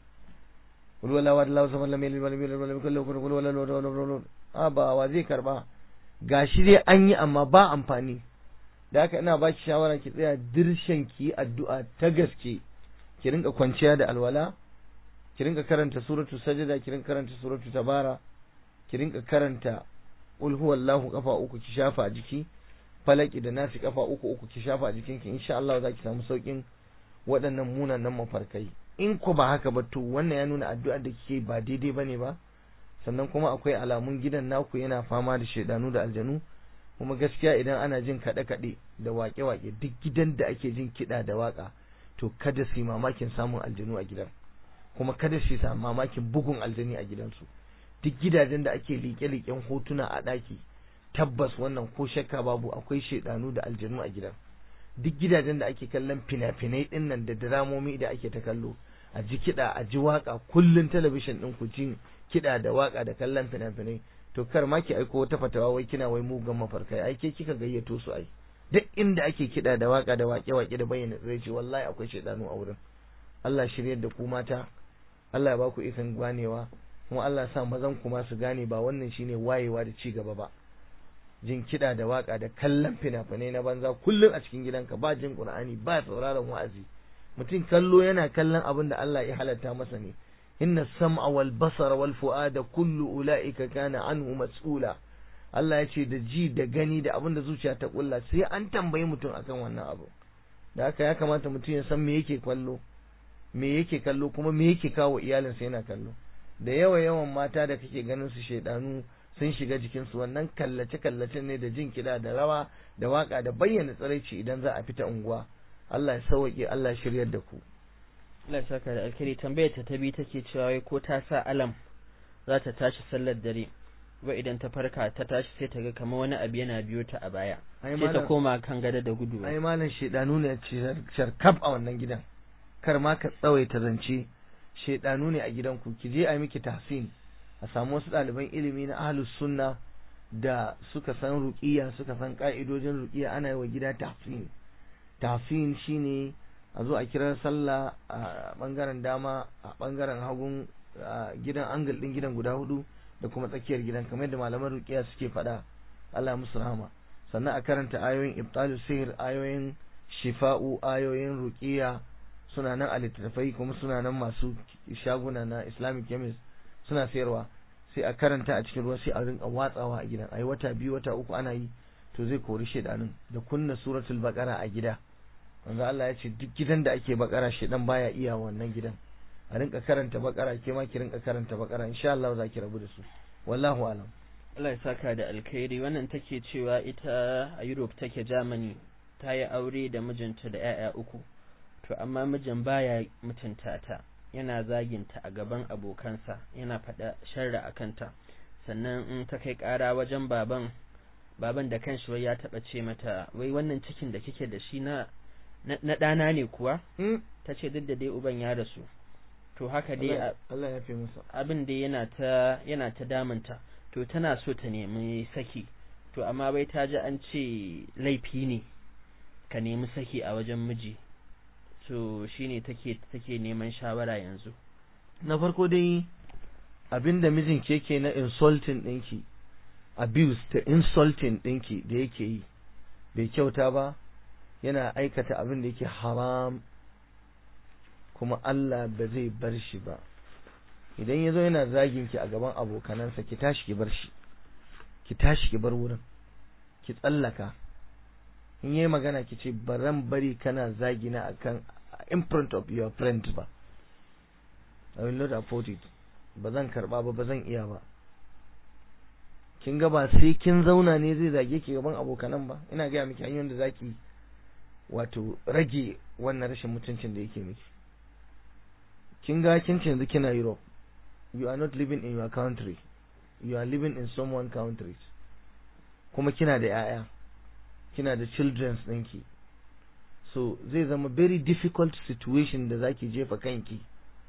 [SPEAKER 2] kul wala wa lahu samad lam yalid walam yulad walam yakul lahu kufuwan wala wala a ba wa zai karba gashi dai an yi amma ba amfani da haka ina baki shawara ki tsaya dirshen ki addu'a ta gaske ki rinka kwanciya da alwala ki rinka karanta suratu sajada ki rinka karanta suratu tabara ki rinka karanta qul huwallahu kafa uku ki shafa a jiki falaki da nasi kafa uku uku ki shafa a jikinki insha Allah za ki samu saukin waɗannan munanan mafarkai in ko ba haka ba to wannan ya nuna addu'ar da kike ba daidai bane ba sannan kuma akwai alamun gidan naku yana fama da shedanu da aljanu kuma gaskiya idan ana jin kaɗe-kaɗe da waƙe-waƙe duk gidan da ake jin kiɗa da waƙa to kada su yi mamakin samun aljanu a gidan kuma kada su yi mamakin bugun aljani a gidansu duk gidajen da ake liƙe-liƙen hotuna a ɗaki tabbas wannan ko shakka babu akwai shaidanu da aljanu a gidan duk gidajen da ake kallon fina-finai ɗin nan da diramomi da ake ta kallo a ji kiɗa a ji waƙa kullum talabishin ɗin ku jin kiɗa da waƙa da kallon fina-finai to kar ma ki aiko wata fatawa wai kina wai mugan mafarkai ai ke kika gayyato su ai duk inda ake kiɗa da waƙa da waƙe-waƙe da bayyana tsiraici wallahi akwai shaidanu a wurin Allah shiryar da ku mata Allah ya ba ku ikon ganewa kuma Allah ya sa mazan ku ma su gane ba wannan shine wayewa da ci gaba ba jin kiɗa da waƙa da kallon fina-finai na banza kullum a cikin gidanka ba jin Qur'ani ba sauraron wa'azi mutum kallo yana kallon abin da Allah ya halatta masa ne inna sam'a wal basara wal fu'ada kullu ula'ika kana anhu mas'ula Allah ya ce da ji da gani da abin da zuciya ta kulla sai an tambayi mutum akan wannan abu da haka ya kamata mutum ya san me yake kallo me yake kallo kuma me yake kawo iyalinsa yana kallo da yawa yawan mata da kake ganin su shaidanu sun shiga jikinsu wannan kallace kallace ne da jin kiɗa da rawa da waka da bayyana tsiraici idan za a fita unguwa Allah ya sauke Allah ya shiryar da ku
[SPEAKER 1] Allah ya saka da alkhairi tambayar ta tabi take cewa wai ko ta sa alam za ta tashi sallar dare wai idan ta farka ta tashi sai ta ga kamar wani abu yana biyo ta a baya sai ta koma kan gada da gudu
[SPEAKER 2] ai malam shaidanu ne sharkaf a wannan gidan kar ma ka tsawaita zance shaidanu ne a gidanku ki je a miki tahsin a samu wasu ɗaliban ilimi na ahlus sunna da suka san ruqiya suka san ka'idojin ruqiya ana yi wa gida tahsin tahsin shine a zo a kira sallah a bangaren dama a bangaren hagun gidan angle din gidan guda hudu da kuma tsakiyar gidan kamar yadda malaman ruqiya suke faɗa Allah musu rahama sannan a karanta ayoyin ibtalus sihir ayoyin shifa'u ayoyin ruqiya suna nan a littattafai kuma suna nan masu shaguna na islamic chemist suna sayarwa sai a karanta a cikin ruwa sai a rinka watsawa a gidan ai wata biyu wata uku ana yi to zai kori shedanin da kunna suratul baqara a gida manzo Allah ya ce duk gidan da ake bakara shedan baya iya wannan gidan a rinka karanta bakara ke ma ki rinka karanta bakara insha Allah za ki rabu da su wallahu alam
[SPEAKER 1] Allah ya saka da alkhairi wannan take cewa ita a Europe take Germany ta yi aure da mijinta da 'ya'ya uku to amma mijin baya mutunta ta yana zaginta a gaban abokansa yana faɗa sharra a kanta sannan in ta kai ƙara wajen baban baban da kanshi wai ya taɓa ce mata wai wannan cikin da kike da shi na na ɗana ne kuwa ta ce duk da dai uban ya rasu to haka dai
[SPEAKER 2] Allah ya fi musa
[SPEAKER 1] abin dai yana ta yana ta damunta to tana so ta nemi saki to amma bai ta ji an ce laifi ne ka nemi saki a wajen miji so shine take take neman shawara yanzu
[SPEAKER 2] na farko dai abinda mijin ke ke na insulting ɗinki abuse da insulting ɗinki da yake yi bai kyauta ba yana aikata abin da yake haram kuma Allah ba zai bar shi ba idan ya zo yana zagin ki a gaban abokanansa ki tashi ki bar shi ki tashi ki bar wurin ki tsallaka in yi magana ki ce baran bari kana zagina akan in front of your friends ba I will not afford it ba zan karba ba ba zan iya ba kin ga ba sai kin zauna ne zai zage ki gaban abokanan ba ina gaya miki hanyoyin da zaki wato rage wannan rashin mutuncin da yake miki kin ga kin ce yanzu kina Europe you are not living in your country you are living in someone countries kuma kina da yaya kina da children's ɗinki so zai zama very difficult situation da zaki jefa kanki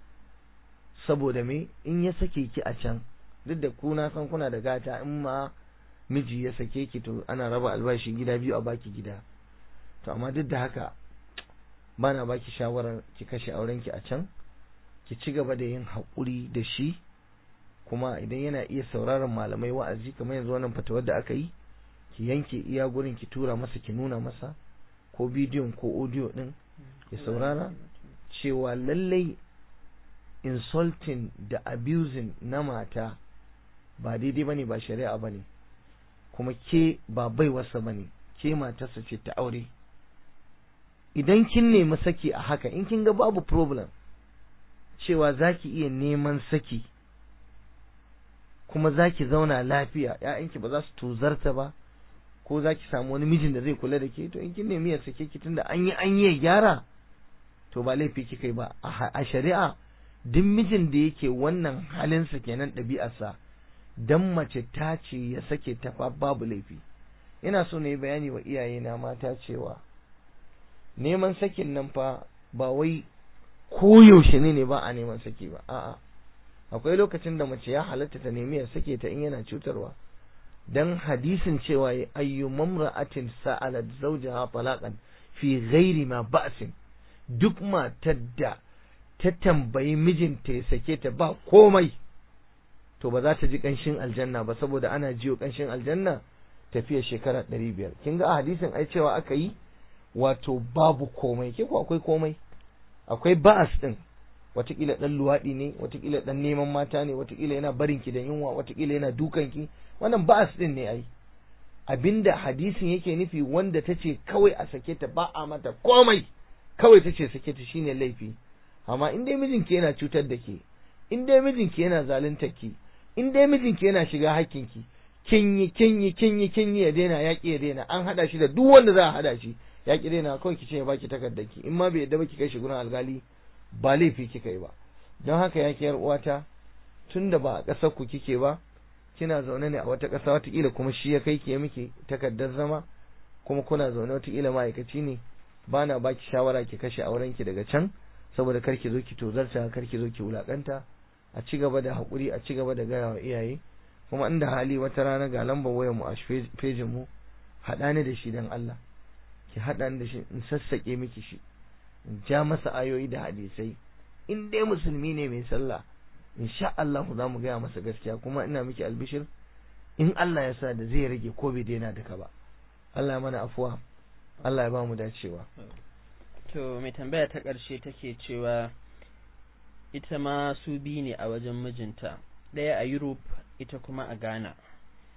[SPEAKER 2] saboda me in ya sake ki a can duk da ku na san kuna da gata in ma miji ya sake ki to ana raba albashi gida biyu a baki gida to amma duk da haka bana baki shawarar ki kashe auren ki a can ki ci gaba da yin haƙuri da shi kuma idan yana iya sauraron malamai wa'azi kamar yanzu wannan fatawar da aka yi ki yanke iya gurin ki tura masa ki nuna masa ko bidiyon ko audio din ya saurara cewa lallai insulting da abusing na mata ba daidai bane ba shari'a bane kuma ke ba baiwarsa bane ke matarsa ce ta aure idan kin nemi saki a haka in kin ga babu problem cewa zaki iya neman saki kuma zaki zauna lafiya ƴaƴanki ba za su tuzarta ba ko zaki samu wani mijin da zai kula da ke to in kin nemi ya sake ki tunda an yi an yi gyara to ba laifi kika yi ba a shari'a duk mijin da yake wannan halinsa kenan ɗabi'arsa dan mace ta ce ya sake ta fa babu laifi ina so na yi bayani wa iyayena mata cewa neman sakin nan fa ba wai koyaushe ne ne ba a neman saki ba a'a akwai lokacin da mace ya halatta ta nemi ya sake ta in yana cutarwa dan hadisin cewa ayyu mamra'atin sa'alat zawjaha talaqan fi ghairi ma ba'sin duk matar da ta tambayi mijinta ya sake ta ba komai to ba za ta ji kanshin aljanna ba saboda ana jiyo kanshin aljanna tafiya shekara ɗari biyar kin ga a hadisin ai cewa aka yi wato babu komai ke ko akwai komai akwai ba'as din watakila dan luwaɗi ne watakila dan neman mata ne watakila yana barin ki da yunwa watakila yana dukan ki wannan ba'as din ne ai abinda hadisin yake nufi wanda tace kawai a sake ta ba a mata komai kawai tace sake ta shine laifi amma in dai mijinki yana cutar da ke in dai mijinki yana zaluntar ki in dai mijinki yana shiga hakkinki kin yi kin yi kin yi kin yi ya daina ya ki ya daina an hada shi da duk wanda za a hada shi ya ki daina kawai ki ce ya baki takardar ki in ma bai yadda ba ki kai shi gurin alkali ba laifi kika yi ba don haka ya yar uwata tunda ba a ƙasar ku kike ba kina zaune ne a wata ƙasa watakila kuma shi ya kai ki ya miki takardar zama kuma kuna zaune watakila ma'aikaci ne ba na baki shawara ki kashe auren ki daga can saboda kar ki zo ki tozarta kar ki zo ki wulakanta a ci gaba da haƙuri a ci gaba da gaya wa iyaye kuma inda hali wata rana ga lambar wayar mu a fejin mu haɗa ni da shi dan Allah ki haɗa ni da shi in sassaƙe miki shi in ja masa ayoyi da hadisai in dai musulmi ne mai sallah insha Allah za mu gaya masa gaskiya kuma ina miki albishir in Allah ya sa da zai rage ko bai daina duka ba Allah ya mana afuwa Allah ya ba mu dacewa
[SPEAKER 1] to mai tambaya ta ƙarshe take cewa ita ma su biyu ne a wajen mijinta ɗaya a Europe ita kuma a Ghana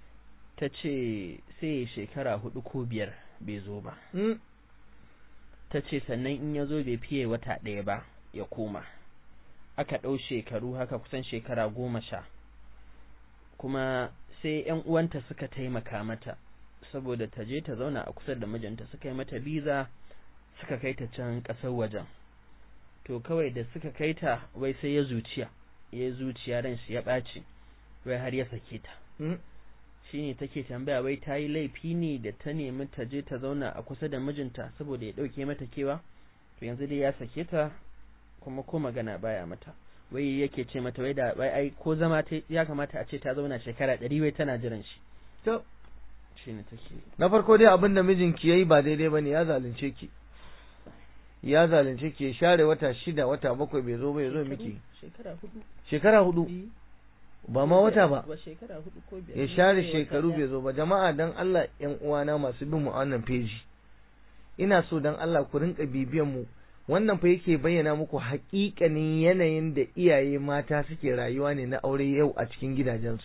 [SPEAKER 1] ta ce sai shekara hudu ko biyar bai zo ba ta ce sannan in ya zo bai fiye wata ɗaya ba ya koma aka ɗau shekaru haka kusan shekara goma sha kuma sai ‘yan uwanta suka taimaka mata saboda ta je ta zauna a kusa da mijinta suka yi mata biza suka kai ta can ƙasar wajen to kawai da suka kai ta wai sai ya zuciya ya zuciya ran shi ya ɓaci wai har ya sake ta shine take tambaya wai ta yi laifi ne da ta nemi ta je ta zauna a kusa da mijinta saboda ya ɗauke mata kewa to yanzu dai ya sake ta kuma ko magana baya mata wai yake ce mata wai da wai ai ko zama ta ya kamata a ce ta zauna shekara ɗari wai tana jiran shi
[SPEAKER 2] to
[SPEAKER 1] shine take
[SPEAKER 2] na farko dai abin da mijinki yayi ba daidai bane ya zalunce ki ya zalunce ki ya share wata shida wata bakwai bai zo ba ya zo miki
[SPEAKER 1] shekara hudu
[SPEAKER 2] shekara hudu ba ma wata ba
[SPEAKER 1] ba shekara hudu ko biyar
[SPEAKER 2] ya share shekaru bai zo ba jama'a dan Allah ƴan uwana masu bin mu a wannan peji ina so dan Allah ku rinka bibiyan mu wannan fa yake bayyana muku haƙiƙanin yanayin da iyaye mata suke rayuwa ne na aure yau a cikin gidajensu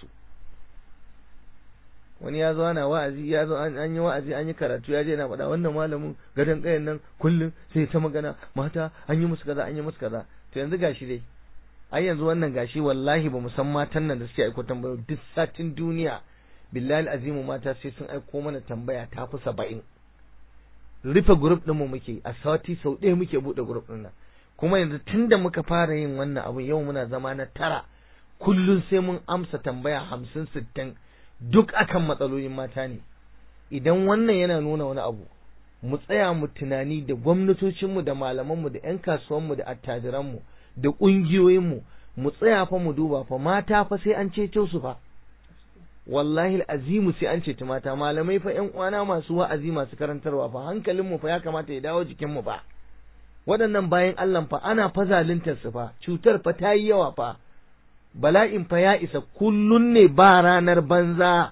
[SPEAKER 2] wani ya zo ana wa'azi ya zo an yi wa'azi an yi karatu ya je na faɗa wannan malamin gadon ƙayan nan kullum sai ta magana mata an yi musu kaza an yi musu kaza to yanzu gashi dai ai yanzu wannan gashi wallahi ba san matan nan da suke aiko tambayo duk satin duniya billahi azimu mata sai sun aiko mana tambaya ta fi saba'in rufe grup ɗinmu muke a sati sau ɗaya muke buɗe grup ɗin nan kuma yanzu tunda muka fara yin wannan abun yau muna zama na tara kullum sai mun amsa tambaya hamsin sittin duk akan matsalolin mata ne idan wannan yana nuna wani abu mu tsaya mu tunani da gwamnatocinmu da malamanmu da 'yan kasuwanmu da attajiranmu da ƙungiyoyinmu mu tsaya fa mu duba fa mata fa sai an ceto su fa wallahi azimu sai an ceci mata malamai fa ƴan uwana masu wa'azi masu karantarwa fa hankalinmu fa ya kamata ya dawo jikinmu fa waɗannan bayan Allah fa ana fa zaluntar su fa cutar fa ta yi yawa fa bala'in fa ya isa kullun ne ba ranar banza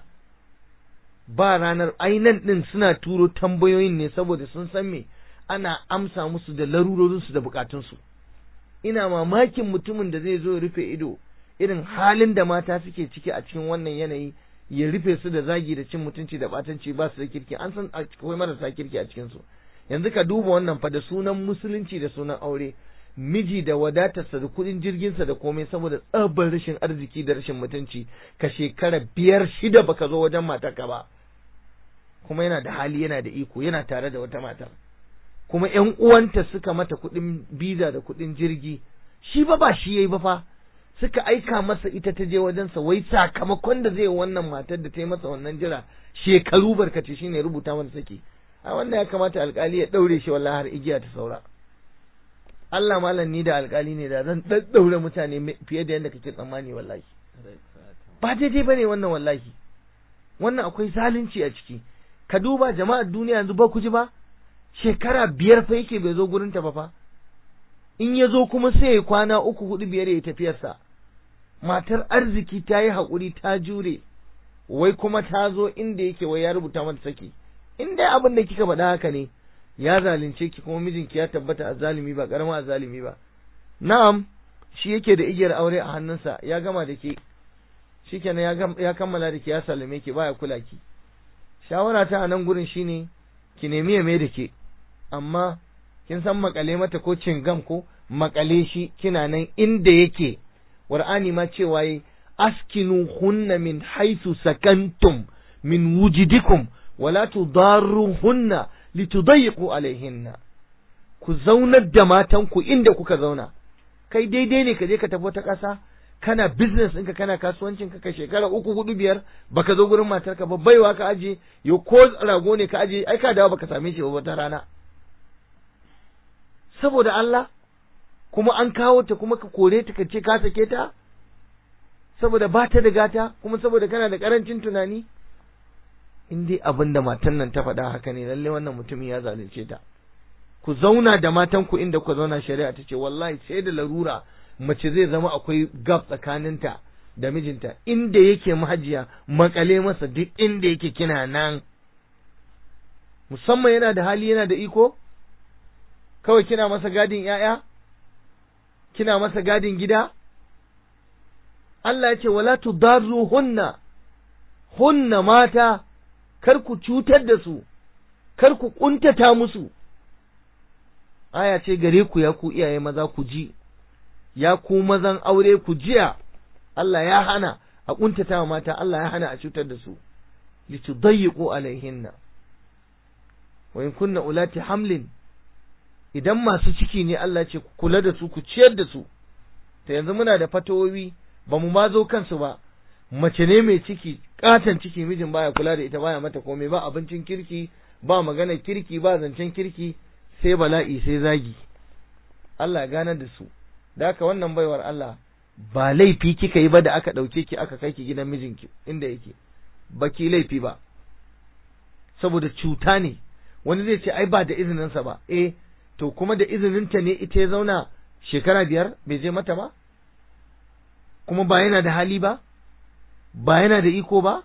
[SPEAKER 2] ba ranar ainan din suna turo tambayoyin ne saboda sun san me ana amsa musu da larurorinsu da bukatunsu ina mamakin mutumin da zai zo ya rufe ido irin halin da mata suke ciki a cikin wannan yanayi ya rufe su da zagi da cin mutunci da batanci ba su da kirki an san akwai marasa kirki a cikin su yanzu ka duba wannan fa da sunan musulunci da sunan aure miji da wadatarsa da kuɗin jirginsa da komai saboda tsabar rashin arziki da rashin mutunci ka shekara biyar shida baka zo wajen matarka ba kuma yana da hali yana da iko yana tare da wata matar kuma ƴan uwanta suka mata kuɗin biza da kuɗin jirgi shi ba ba shi yayi ba fa suka aika masa ita ta je wajensa wai sakamakon da zai wannan matar da ta yi masa wannan jira shekaru barkace shine rubuta mata saki a wannan ya kamata alkali ya daure shi wallahi har igiya ta saura Allah malam ni da alkali ne da zan daddaure mutane fiye da yadda kake tsammani wallahi ba daidai bane wannan wallahi wannan akwai zalunci a ciki ka duba jama'ar duniya yanzu ba ku ji ba shekara biyar fa yake bai zo gurin ta ba fa in ya zo kuma sai ya kwana uku hudu biyar ya tafiyarsa matar arziki ta yi haƙuri ta jure wai kuma ta zo inda yake wai ya rubuta mata saki in dai abin da kika faɗa haka ne ya zalunce ki kuma mijinki ya tabbata a zalimi ba ƙarama a zalimi ba na'am shi yake da igiyar aure a hannunsa ya gama da ke shikenan ya kammala da ke ya salame ki baya kula ki shawara ta a nan gurin shine ki nemi ya mai da ke amma kin san makale mata ko cingam ko makale shi kina nan inda yake qur'ani ma cewa yi askinu hunna min haythu sakantum min wujidikum wala tudarruhunna litudayyiqu alaihinna ku zaunar da matan ku inda kuka zauna kai daidai ne ka je ka tafi wata ƙasa kana business ɗinka kana kasuwancin ka shekara uku hudu biyar baka zo gurin matarka ba baiwa ka aje yo ko rago ne ka aje ai ka dawo baka same shi ba wata rana saboda Allah kuma an kawo ta kuma ka kore ta ka ce ka sake ta saboda ba ta da gata kuma saboda kana da karancin tunani in dai abin da matan nan ta faɗa haka ne lalle wannan mutumin ya zalunce ta ku zauna da matan ku inda ku zauna shari'a ta ce wallahi sai da larura mace zai zama akwai gap tsakaninta da mijinta inda yake mahajiya makale masa duk inda yake kina nan musamman yana da hali yana da iko kawai kina masa gadin ‘ya'ya, kina masa gadin gida? Allah ya ce, wala tudarru hunna, hunna mata, kar ku cutar da su, kar ku ƙuntata musu, aya ce gare ku ya ku iyaye maza ku ji ya ku mazan aure ku jiya Allah ya hana a kuntata wa mata Allah ya hana a cutar da su litudayyiqu alaihinna wa in kunna ulati hamlin idan masu ciki ne Allah ce ku kula da su ku ciyar da su to yanzu muna da fatawowi ba mu ma zo kansu ba mace ne mai ciki katon ciki mijin baya kula da ita baya mata komai ba abincin kirki ba magana kirki ba zancen kirki sai bala'i sai zagi Allah ya ganar da su da haka wannan baiwar Allah ba laifi kika yi ba da aka ɗauke ki aka kai ki gidan mijinki inda yake ba ki laifi ba saboda cuta ne wani zai ce ai ba da izininsa ba eh to kuma da izininta ne ita ya zauna shekara biyar bai je mata ba kuma ba yana da hali ba ba yana da iko ba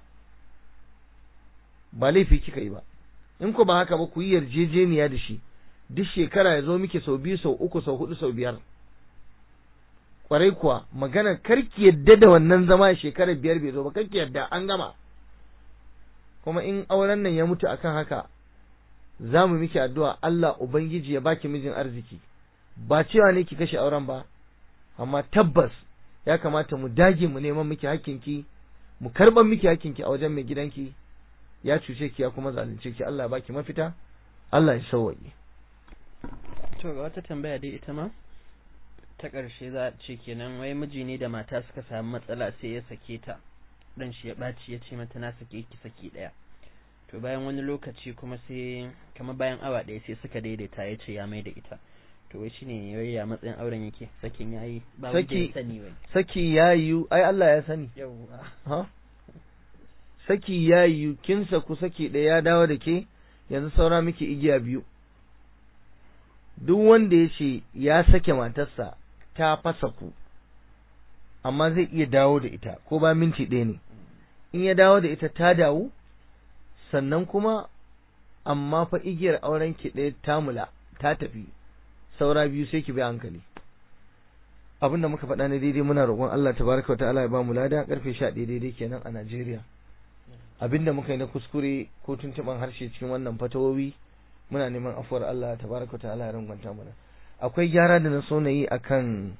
[SPEAKER 2] ba laifi kika yi ba in ko ba haka ba ku yi yarjejeniya da shi duk shekara ya zo miki sau biyu sau uku sau hudu sau biyar kwarai kuwa magana karki yadda da wannan zama shekarar biyar bai zo ba karki yadda an gama kuma in auren nan ya mutu akan haka za mu miki addu'a Allah Ubangiji ya baki mijin arziki ba cewa ne ki kashe auren ba amma tabbas ya kamata mu dage mu neman miki hakkinki mu karban miki hakkinki a wajen mai gidanki ya cuce ki ya kuma zalunce ki Allah ya baki mafita Allah ya sauwaye
[SPEAKER 1] to ga wata tambaya dai ita ma ta ƙarshe za a ce kenan wai miji ne da mata suka samu matsala sai ya sake ta dan shi ya ɓaci ya ce mata na sake ki saki ɗaya to bayan wani lokaci kuma sai kamar bayan awa ɗaya sai suka daidaita ya ce ya mai da ita to wai shine wai ya matsayin auren yake sakin yayi ba wanda ya sani wai
[SPEAKER 2] saki ya yiwu ai Allah ya sani
[SPEAKER 1] yawwa
[SPEAKER 2] ha saki ya yiwu kin saku saki ɗaya ya dawo da ke yanzu saura miki igiya biyu duk wanda ya ce ya sake matarsa ta fasa ku amma zai iya dawo da ita ko ba minti ɗaya ne in ya dawo da ita ta dawo sannan kuma amma fa igiyar auren ki ɗaya ta mula ta tafi saura biyu sai ki bi hankali abinda muka faɗa ne daidai muna roƙon Allah tabaraka ta'ala ya ba mu lada karfe 11 daidai kenan a Najeriya abinda muka yi na kuskure ko tuntuban harshe cikin wannan fatawowi muna neman afuwar Allah tabaraka ta'ala ya rangwanta mana akwai gyara da na so na yi akan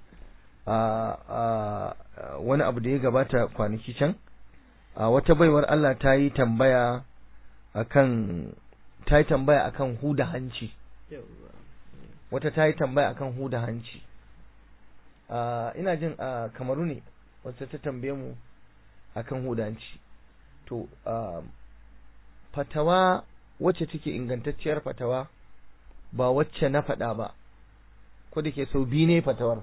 [SPEAKER 2] a wani abu da ya gabata kwanaki can a wata baiwar Allah ta yi tambaya akan ta yi tambaya akan huda hanci wata ta yi tambaya akan huda hanci ina jin a kamaru ne wata ta tambaye mu akan huda hanci to fatawa wacce take ingantacciyar fatawa ba wacce na faɗa ba ko da ke sau biyu ne fatawar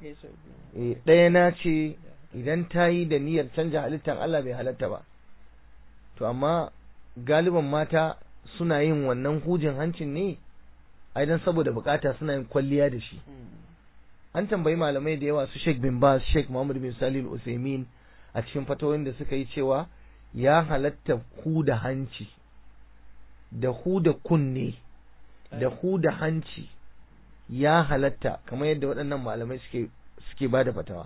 [SPEAKER 2] ɗaya na ce idan ta yi da niyyar canja halittar Allah bai halatta ba to amma galiban mata suna yin wannan hujin hancin ne ai dan saboda bukata suna yin kwalliya da shi an tambayi malamai da yawa su Sheikh bin Baz Sheikh Muhammad bin Salih Al-Uthaymeen a cikin fatawoyin da suka yi cewa ya halatta huda hanci da huda kunne da huda hanci ya halatta kamar yadda waɗannan malamai suke suke bada fatawa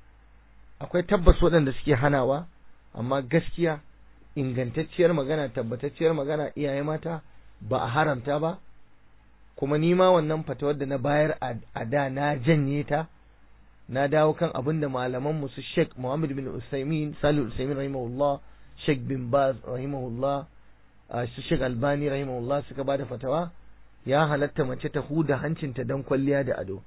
[SPEAKER 2] akwai tabbas waɗanda suke hanawa amma gaskiya ingantacciyar magana tabbatacciyar magana iyaye mata ba a haramta ba kuma ni ma wannan fatawar da na bayar a da na janye ta na dawo kan abin da malaman mu su Sheikh Muhammad bin Usaimin Salih Usaimin rahimahullah Sheikh bin Baz rahimahullah su Sheikh Albani rahimahullah suka bada fatawa ya halatta mace ta huda hancinta don kwalliya da ado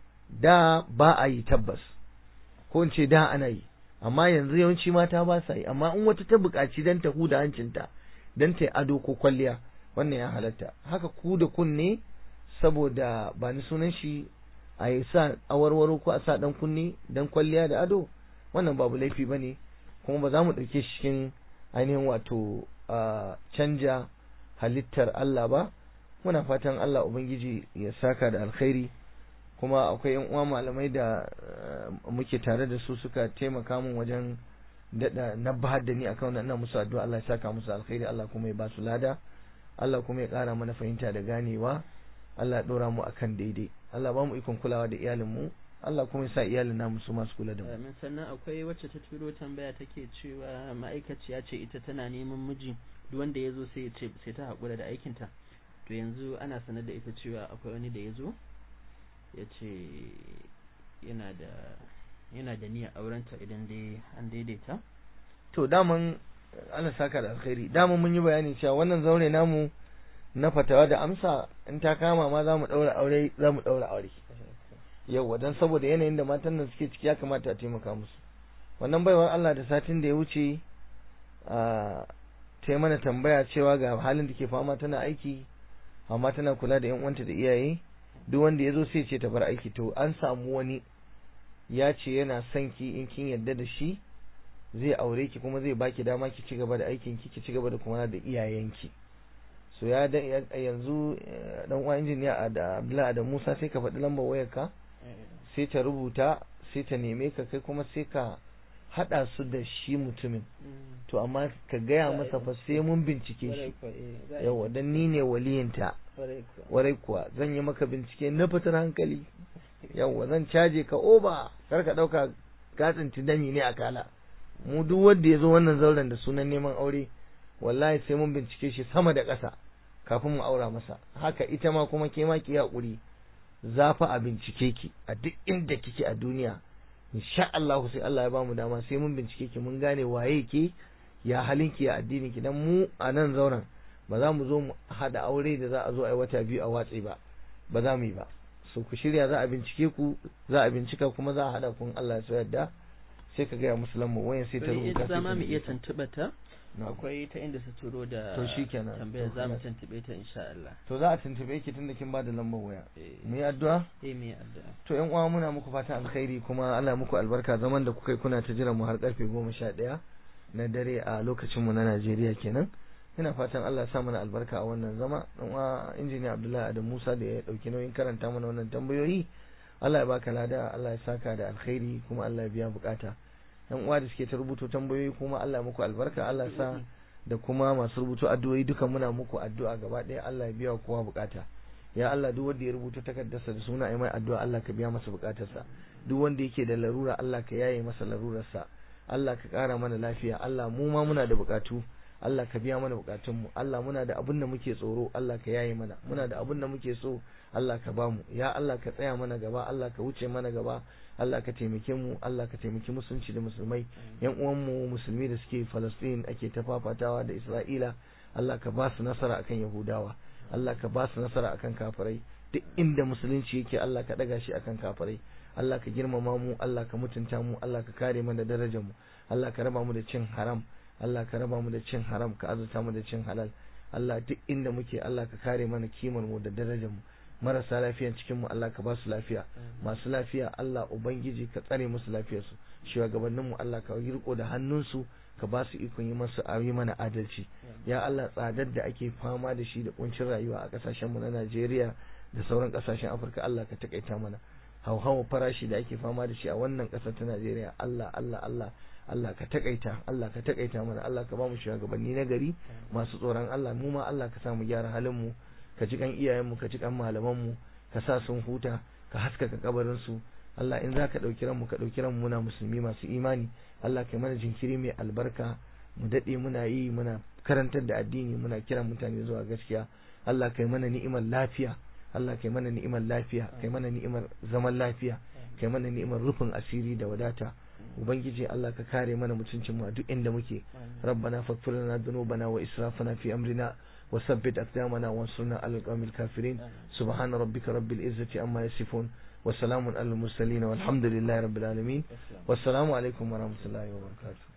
[SPEAKER 2] da ba a yi tabbas ko in ce da ana yi amma yanzu yawanci mata ba sa yi amma in wata ta buƙaci don ta huda hancinta don ta yi ado ko kwalliya wannan ya halatta haka ku da kunne saboda ba ni sunan shi a yi sa awarwaro ko a sa dan kunne don kwalliya da ado wannan babu laifi ba ne kuma ba za mu ɗauke shi cikin ainihin wato canja halittar Allah ba muna fatan Allah Ubangiji ya saka da alkhairi kuma akwai yan uwa malamai da muke tare da su suka taimaka min wajen dada nabbahar da ni akan wannan musu addu'a Allah ya saka musu alkhairi Allah kuma ya ba su lada Allah kuma ya ƙara mana fahimta da ganewa Allah ya dora mu akan daidai Allah ba mu ikon kulawa da iyalin mu Allah kuma ya sa iyalin namu su masu kula da mu
[SPEAKER 1] Amin sannan akwai wacce ta turo tambaya take cewa ma'aikaciya ce ita tana neman miji duk wanda ya zo sai ya ce sai ta haƙura da aikinta to yanzu ana sanar da ita cewa akwai wani da ya zo ya ce yana da yana da niyyar aurenta idan dai an daidaita
[SPEAKER 2] to daman Allah saka da alkhairi daman mun yi bayani cewa wannan zaure namu na fatawa da amsa in ta kama ma za mu daura aure za mu daura aure yauwa don saboda yanayin da matan nan suke ciki ya kamata a taimaka musu wannan baiwar Allah da satin da ya wuce a ta mana tambaya cewa ga halin da ke fama tana aiki amma tana kula da yan uwanta da iyaye duk wanda ya zo sai ce ta bar aiki to an samu wani ya ce yana son ki in kin yarda da shi zai aure ki kuma zai baki dama ki ci gaba da aikin ki ki ci gaba da kuma da iyayenki so ya da yanzu dan uwa injiniya da Abdullahi da Musa sai ka faɗi lambar wayarka sai ta rubuta sai ta neme ka kai kuma sai ka hada su da shi mutumin to amma ka gaya masa fa sai mun bincike shi yawa dan ni ne waliyinta warai kuwa zan yi maka bincike na fitar hankali yawa zan caje ka oba kar ka dauka gatsin dami ne a kala mu duk wanda ya zo wannan zauren da sunan neman aure wallahi sai mun bincike shi sama da ƙasa kafin mu aura masa haka ita ma kuma ke ma ki haƙuri za fa a bincike ki a duk inda kike a duniya insha Allah sai Allah ya bamu dama sai mun bincike ki mun gane waye ke ya halin ki ya addini ki dan mu a nan zauren ba za mu zo mu hada aure da za a zo a yi wata biyu a watsi ba ba za mu yi ba so ku shirya za a bincike ku za a bincika kuma za a hada kun Allah ya so yadda sai ka gaya musu lambar wayan sai ta rubuta
[SPEAKER 1] sai ta mu iya tuntuɓa ta akwai ta inda su turo da
[SPEAKER 2] to shikenan
[SPEAKER 1] tambayar za mu tuntube ta insha Allah
[SPEAKER 2] to za a tuntube ki tunda kin bada lambar waya mu yi addu'a
[SPEAKER 1] eh mu yi addu'a
[SPEAKER 2] to yan uwa muna muku fatan alkhairi kuma Allah muku albarka zaman da kuka yi kuna ta jira mu har karfe 11 na dare a lokacin mu na Najeriya kenan ina fatan Allah ya sa mana albarka a wannan zama dan uwa injiniya Abdullahi Adam Musa da ya dauki nauyin karanta mana wannan tambayoyi Allah ya baka lada Allah ya saka da alkhairi kuma Allah ya biya bukata yan uwa da suke ta rubuto tambayoyi kuma Allah muku albarka Allah sa da kuma masu rubuto addu'o'i duka muna muku addu'a gaba ɗaya Allah ya biya kowa bukata ya Allah duk wanda ya rubuta takardarsa da suna mai addu'a Allah ka biya masa bukatarsa duk wanda yake da larura Allah ka yaye masa larurarsa Allah ka ƙara mana lafiya Allah mu ma muna da bukatu Allah ka biya mana bukatunmu Allah muna da abin da muke tsoro Allah ka yaye mana muna da abin da muke so Allah ka bamu ya Allah ka tsaya mana gaba Allah ka wuce mana gaba Allah ka taimake mu Allah ka taimaki musulunci da musulmai yan uwanmu musulmi da suke Palestine ake ta fafatawa da Isra'ila Allah ka ba su nasara akan Yahudawa Allah ka ba su nasara akan kafirai duk inda musulunci yake Allah ka daga shi akan kafirai Allah ka girmama mu Allah ka mutunta mu Allah ka kare mana darajar mu Allah ka raba mu da cin haram Allah ka raba mu da cin haram ka azurta mu da cin halal Allah duk inda muke Allah ka kare mana kimar mu da darajar mu marasa lafiyan cikin mu Allah ka ba su lafiya masu lafiya Allah ubangiji ka tsare musu lafiyar su shugabannin mu Allah ka riko da hannun su ka ba su ikon yi masu yi mana adalci ya Allah tsadar da ake fama da shi da kuncin rayuwa a kasashen mu na Najeriya da sauran kasashen Afirka Allah ka takaita mana hauhawa farashi da ake fama da shi a wannan kasar ta Najeriya Allah Allah Allah Allah ka takaita Allah ka takaita mana Allah ka ba mu shugabanni na gari masu tsoron Allah mu ma Allah ka sa mu gyara halin mu ka ji kan iyayen mu ka ji kan malaman mu ka sa sun huta ka haskaka kabarin su Allah in zaka dauki ran mu ka dauki ran mu muna musulmi masu imani Allah kai mana jinkiri mai albarka mu dade muna yi muna karantar da addini muna kiran mutane zuwa gaskiya Allah kai mana ni'imar lafiya Allah kai mana ni'imar lafiya kai mana ni'imar zaman lafiya kai mana ni'imar rufin asiri da wadata ubangiji Allah ka kare mana mutuncin mu a duk inda muke rabbana faghfir lana dhunubana wa israfana fi amrina wa sabbit aqdamana wansurna alal qawmil kafirin subhana rabbika rabbil izzati amma yasifun wa salamun alal mursalin walhamdulillahi rabbil alamin wassalamu alaikum wa rahmatullahi wa barakatuh